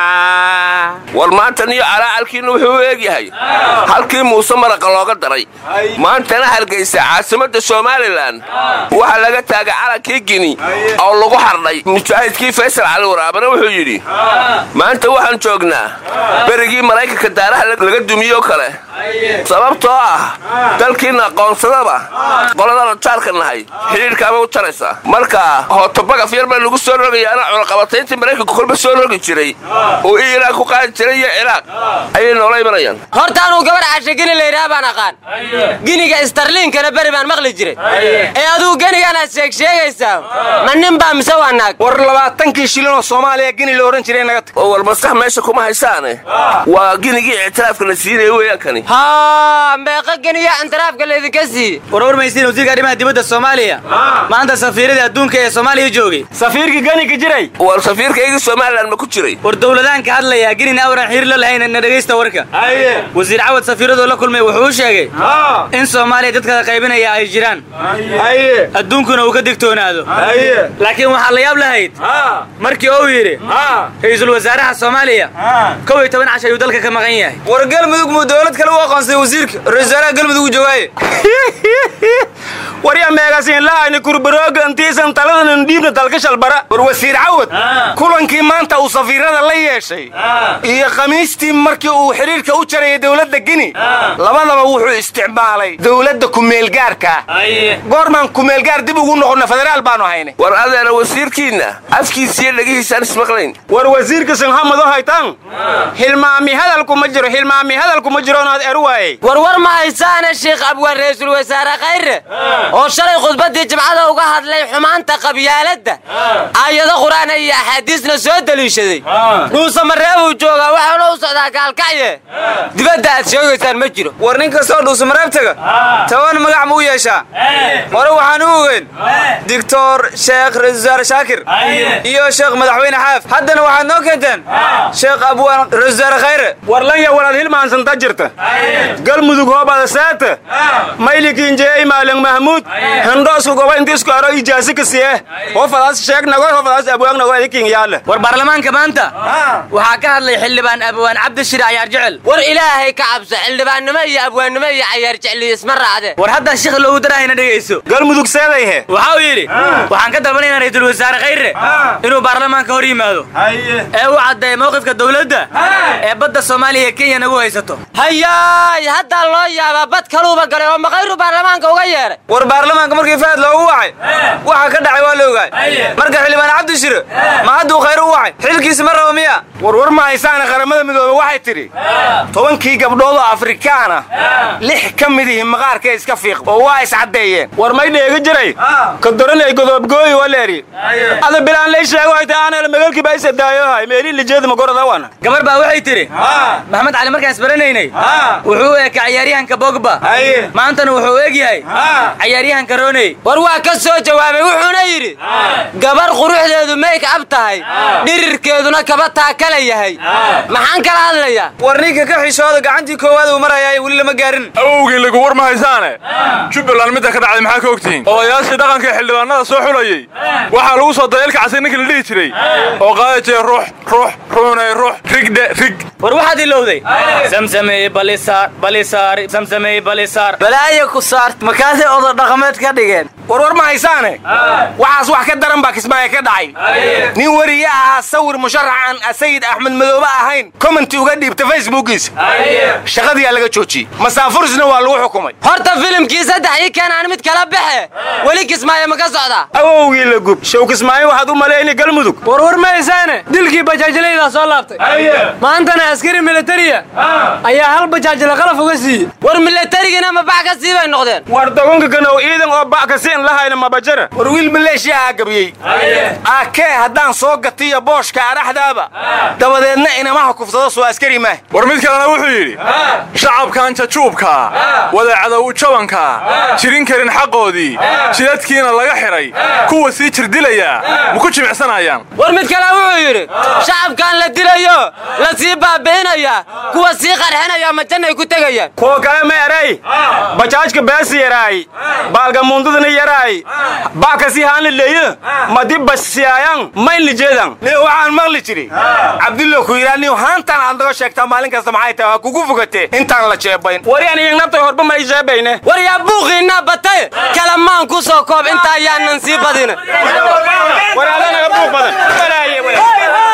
tumaa war maantan iyo calaacalkiinna wuxuu u eegyahay halkii muuse maraqa looga daray maantana hargaysa caasimadda somalilan waxaa laga taagay calankii gini oo lagu xardhay mujaahidkii faysal cali waraabana wuxuu yidhi maanta waxaan joognaa berigii maraykanka daaraha laga dumiyoo kale sababtoo ah dalkiinna aqoonsadaba qoladana jaarka nahay xidhiidhkaaba u jaraysa marka hootobagaf yar baa lagu soo rogayaana cunaqabatayntii maraykanku kolba soo rogi jiray oo iiraan ku qaadi jiray iyo ciraaq ayay noola imanayaan horta anuu gabar cashe gini layidhaha baan aqaan giniga istarliinkana beri baan maqli jiray ee aduu geniganaad sheegsheegaysaa ma nin baa mise waa naag war labaatankii shilinoo soomaaliya gini la odhan jiray naga tag oo war maskax meesha kuma haysaane waa ginigii ictiraafka la siinaya weeyaan kani haa meeqa geniya intiraafka laydinka siiye warwar maysiin wasiirka arrimaha dibadda soomaaliya maanta safiiradii adduunka ee soomaaliya joogay safiirkii geniga jiray war safiirkaygii somalilan ma ku jiray war dowladaan ka hadlayaa genin awran xiriir la lahayn na dhegaysta warka wasiir cawad safiiradoo la kulmay wuxuu u sheegay in soomaaliya dadkada qaybinaya ay jiraan adduunkuna uu ka digtoonaado laakiin waxaa la yaab lahayd markii uu yidhi ra'iisul wasaaraha soomaaliya kow iyo toban cash ayuu dalka ka maqan yahay war galmudug muu dowlad kale u aqoonsaday wasiirka ra'iisul wasaaraha galmudug uu joogaaye warya meegasiin lahayni kurbarooga intiisan taladanan dhiibna dalka shalbara war wasiir cawad kulankii maanta uu safiirada la yeeshay iyo khamiistii markii uu xidhiirka u jarayay dowladda gini labadaba wuxuu isticmaalay dowladda kumeelgaarka goormaan kumeelgaar dib ugu noqonna federaal baanu hayne war adeena wasiirkiinna afkiisiyo dhegihiisaan ismaqlayn war wasiirka sinhamado haytaan hilmaami hadalku ma jiro hilmaami hadalku ma jiro onaad eru waayey warwar ma haysaane sheekh abwaan ra'iisul wasaare khayre oo shalay khudbaddii jimcada uga hadlay xumaanta qabyaaladda aayado qur'aana iyo axaadiisna soo deliishaday dhuuse mareebuu joogaa waxaana u socdaa gaalkacye dibadda aad sheegaysaan ma jiro war nin kastoo dhuuse mareeb taga toban magac ma u yeeshaa hore waxaan u ogeyn digtor sheekh ra'iisul wasaare shaakir iyo sheekh madaxweyne xaaf haddana waxaad noo keenteen sheekh abwaan ra'iisul wasaare khayre war lanya walaad hilmaansanta jirta galmudug hoobada seeta maylikiinjeey maalin mahmuud handhoosku goba intiisku aro ijaasi ka siye hofadaas sheegnagoy hofadaas abwaagnagoy adikin yaale war baarlamaanka maanta waxaa ka hadlay xildhibaan abwaan cabdishir cayaar jecel war ilaahay ka cabso xildhibaannimo iyo abwaannimo iyo cayaar jecliyo isma raacde war hadda shikh loogu darahayna dhegayso galmudug seedayhe waxa uu yidhi waxaan ka dalbanaynaa ra'iisul wasaare khayre inuu baarlamaanka hor yimaado ee u caddeeya mowqifka dowladda ee badda soomaaliya iyo kenya nagu haysato hayaa waay haddaa loo yaabaa bad kaluuba galay oo maqayru baarlamaanka uga yeedhay war baarlamaanka markii fahad loogu wacay waxa ka dhacay waa la ogaay marka xildhibaan cabdi shire ma hadduu khayr u wacay xilkiisi ma rabo miya warwar ma haysaana qaramada midoobe waxay tidhi tobankii gabdhood oo afrikaan ah lix ka mid ihi maqaarkay iska fiiq oo waa iscaddeeyeen war may dheegi jiray kadoranay godoobgooyi waleeri ada bilaan lay sheego ay tahay aanel magaalkii baa isadaayohay meelii lijeeda magorada wana gabar baa waxay tidhi maxamed cali markaan isbaranaynay wuxuu u eka cayaaryahanka bogba maantana wuxuu u eg yahay cayaaryahanka roney war waa ka soo jawaabay wuxuuna yidhi gabar quruxdeedu mayk ab tahay dhirirkeeduna kaba taakala yahay maxaan kala hadlayaa war ninka ka xishooda gacantii koowaad uu marayaa weli lama gaarin awowgii lagu war ma haysaane jubbaland midda ka dhacday maxaa ka ogtihiin odayaashii dhaqanka ee xildhibaanada soo xulayey waxaa lagu soo dayeelka casay ninkii la dhihi jiray oo qaadi jiray ruux ruux ruunay ruux rigdhe rig war waxaad ilowday samsamey balisaar balisaar samsamey balisaar balaayo ku saart markaasay odo dhaqameed ka dhigeen warwar ma haysaane waxaas wax ka daran baa kismaayo ka dhacay nin weriye ahaa sawir musharaxan sayid axmed madoobe ahayn commenti uga dhiibta facebookiisa shaqadiyaa laga joojiyey masaafurisna waa lagu xukumay horta filimkii saddex ii keenaan mid kala baxe weli kismaayo ma ka socdaa awowgii la gub show kismaayo waxaad u malayni galmudug warwar ma haysaane dilkii bajaajlaydaa soo laabtay maantana askari militariya ayaa hal bajaajla qalaf uga siiyey war militarigina ma bax ka sii bay noqdeen war dogonka kanow ciidan oo bac ka siin lahayna mabajara war wiil maleeshiya aa gabiyey aakee haddaan soo gatiyo booshka araxdaaba dabadeedna inamaha kufsado soo askari maah war mid kalena wuxuu yidhi shacabkan jajuubka wadacadow jabanka jirin karin xaqoodii jidadkiina laga xidhay kuwa sii jirdilaya ma ku jimicsanayaan war mid kale wuxuu yidhi shacabkan la dilayo la sii baabi'inaya kuwa sii qarxinaya ma jannay ku tegayaan kuwa kale ma eray bajaajka beesi yaraay baalgamundadana yaraay baakasi haanla leeyo madi basiyaayan mayn lijeedan ni waxaan maqli jiri cabdullo ku yidhaa niw haantan aad naga sheegtaa maalin kasta maxay tahay waa kugu fogate intaan la jeebayn waryan iyagnabtay horba ma ii jeebayne war yaa buuqiinna batay kalamaan ku soo koob inta ayaanan sii badina war adanaga buuq badan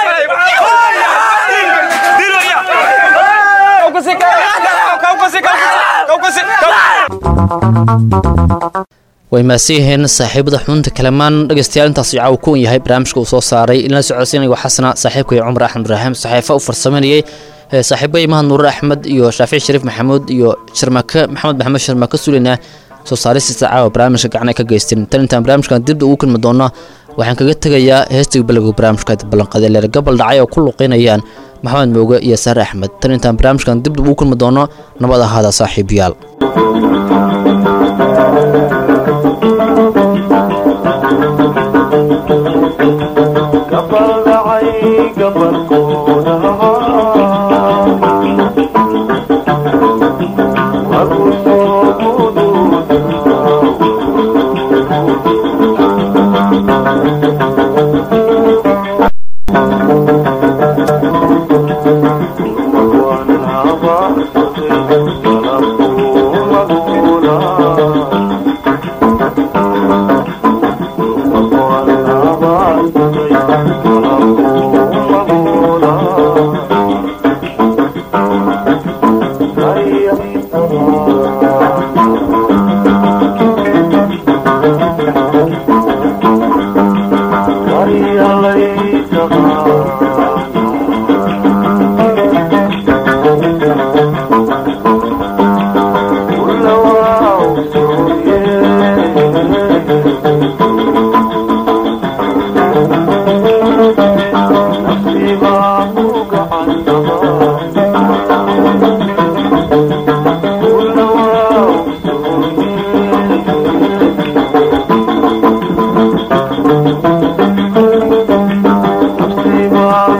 way mahadsan yihiin saaxiibada xubinta kalamaan dhegeystayaal intaas caawa ku yahay barnaamijka uu soo saaray ilana socodsiinaya xasana saaxiibkay cumar axmed ibraahim saxiifa u farsameynayay saaxiibay mahad nuure axmed iyo shaafici shariif maxamuud iyo sharmake maxamed maxamed sharmake sulina soo saaristiisa caawa barnaamijka gacna ka geysteen tan intaan barnaamijkan dibda ugu kulmi doona waxaan kaga tegayaa heestiga balowga barnaamijka ballanqaday leer gobol dhacay oo ku luqeynayaan maxamed mooge iyo saare axmed tan intaan barnaamijkan dibda ugu kulmi doono nabad ahaada saaxiibayaal Thank you.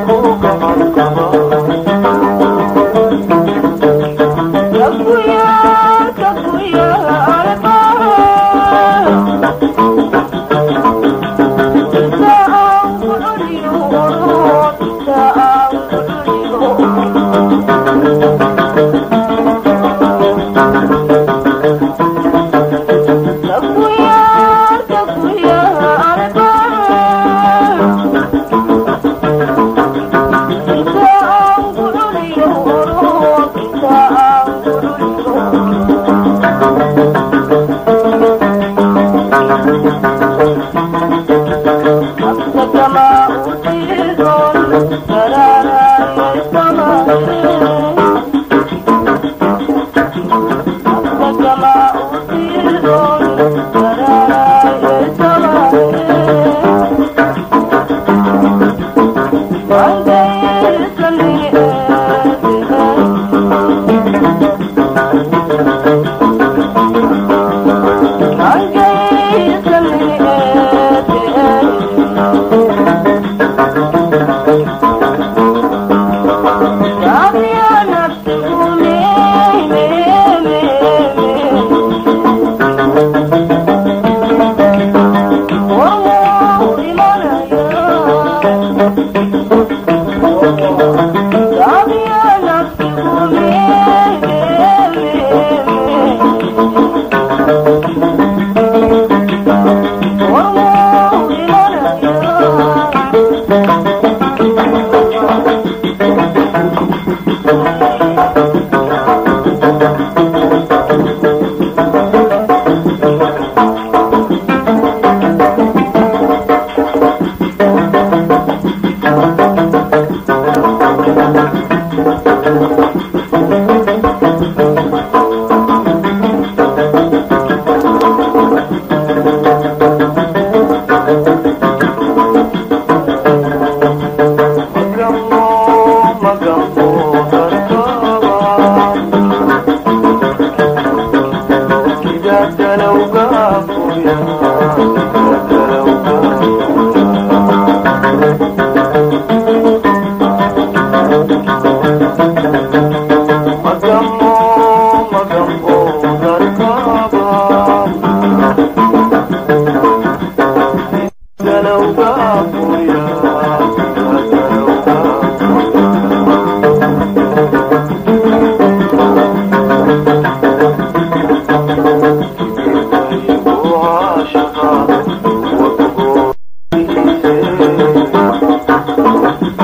Thank you.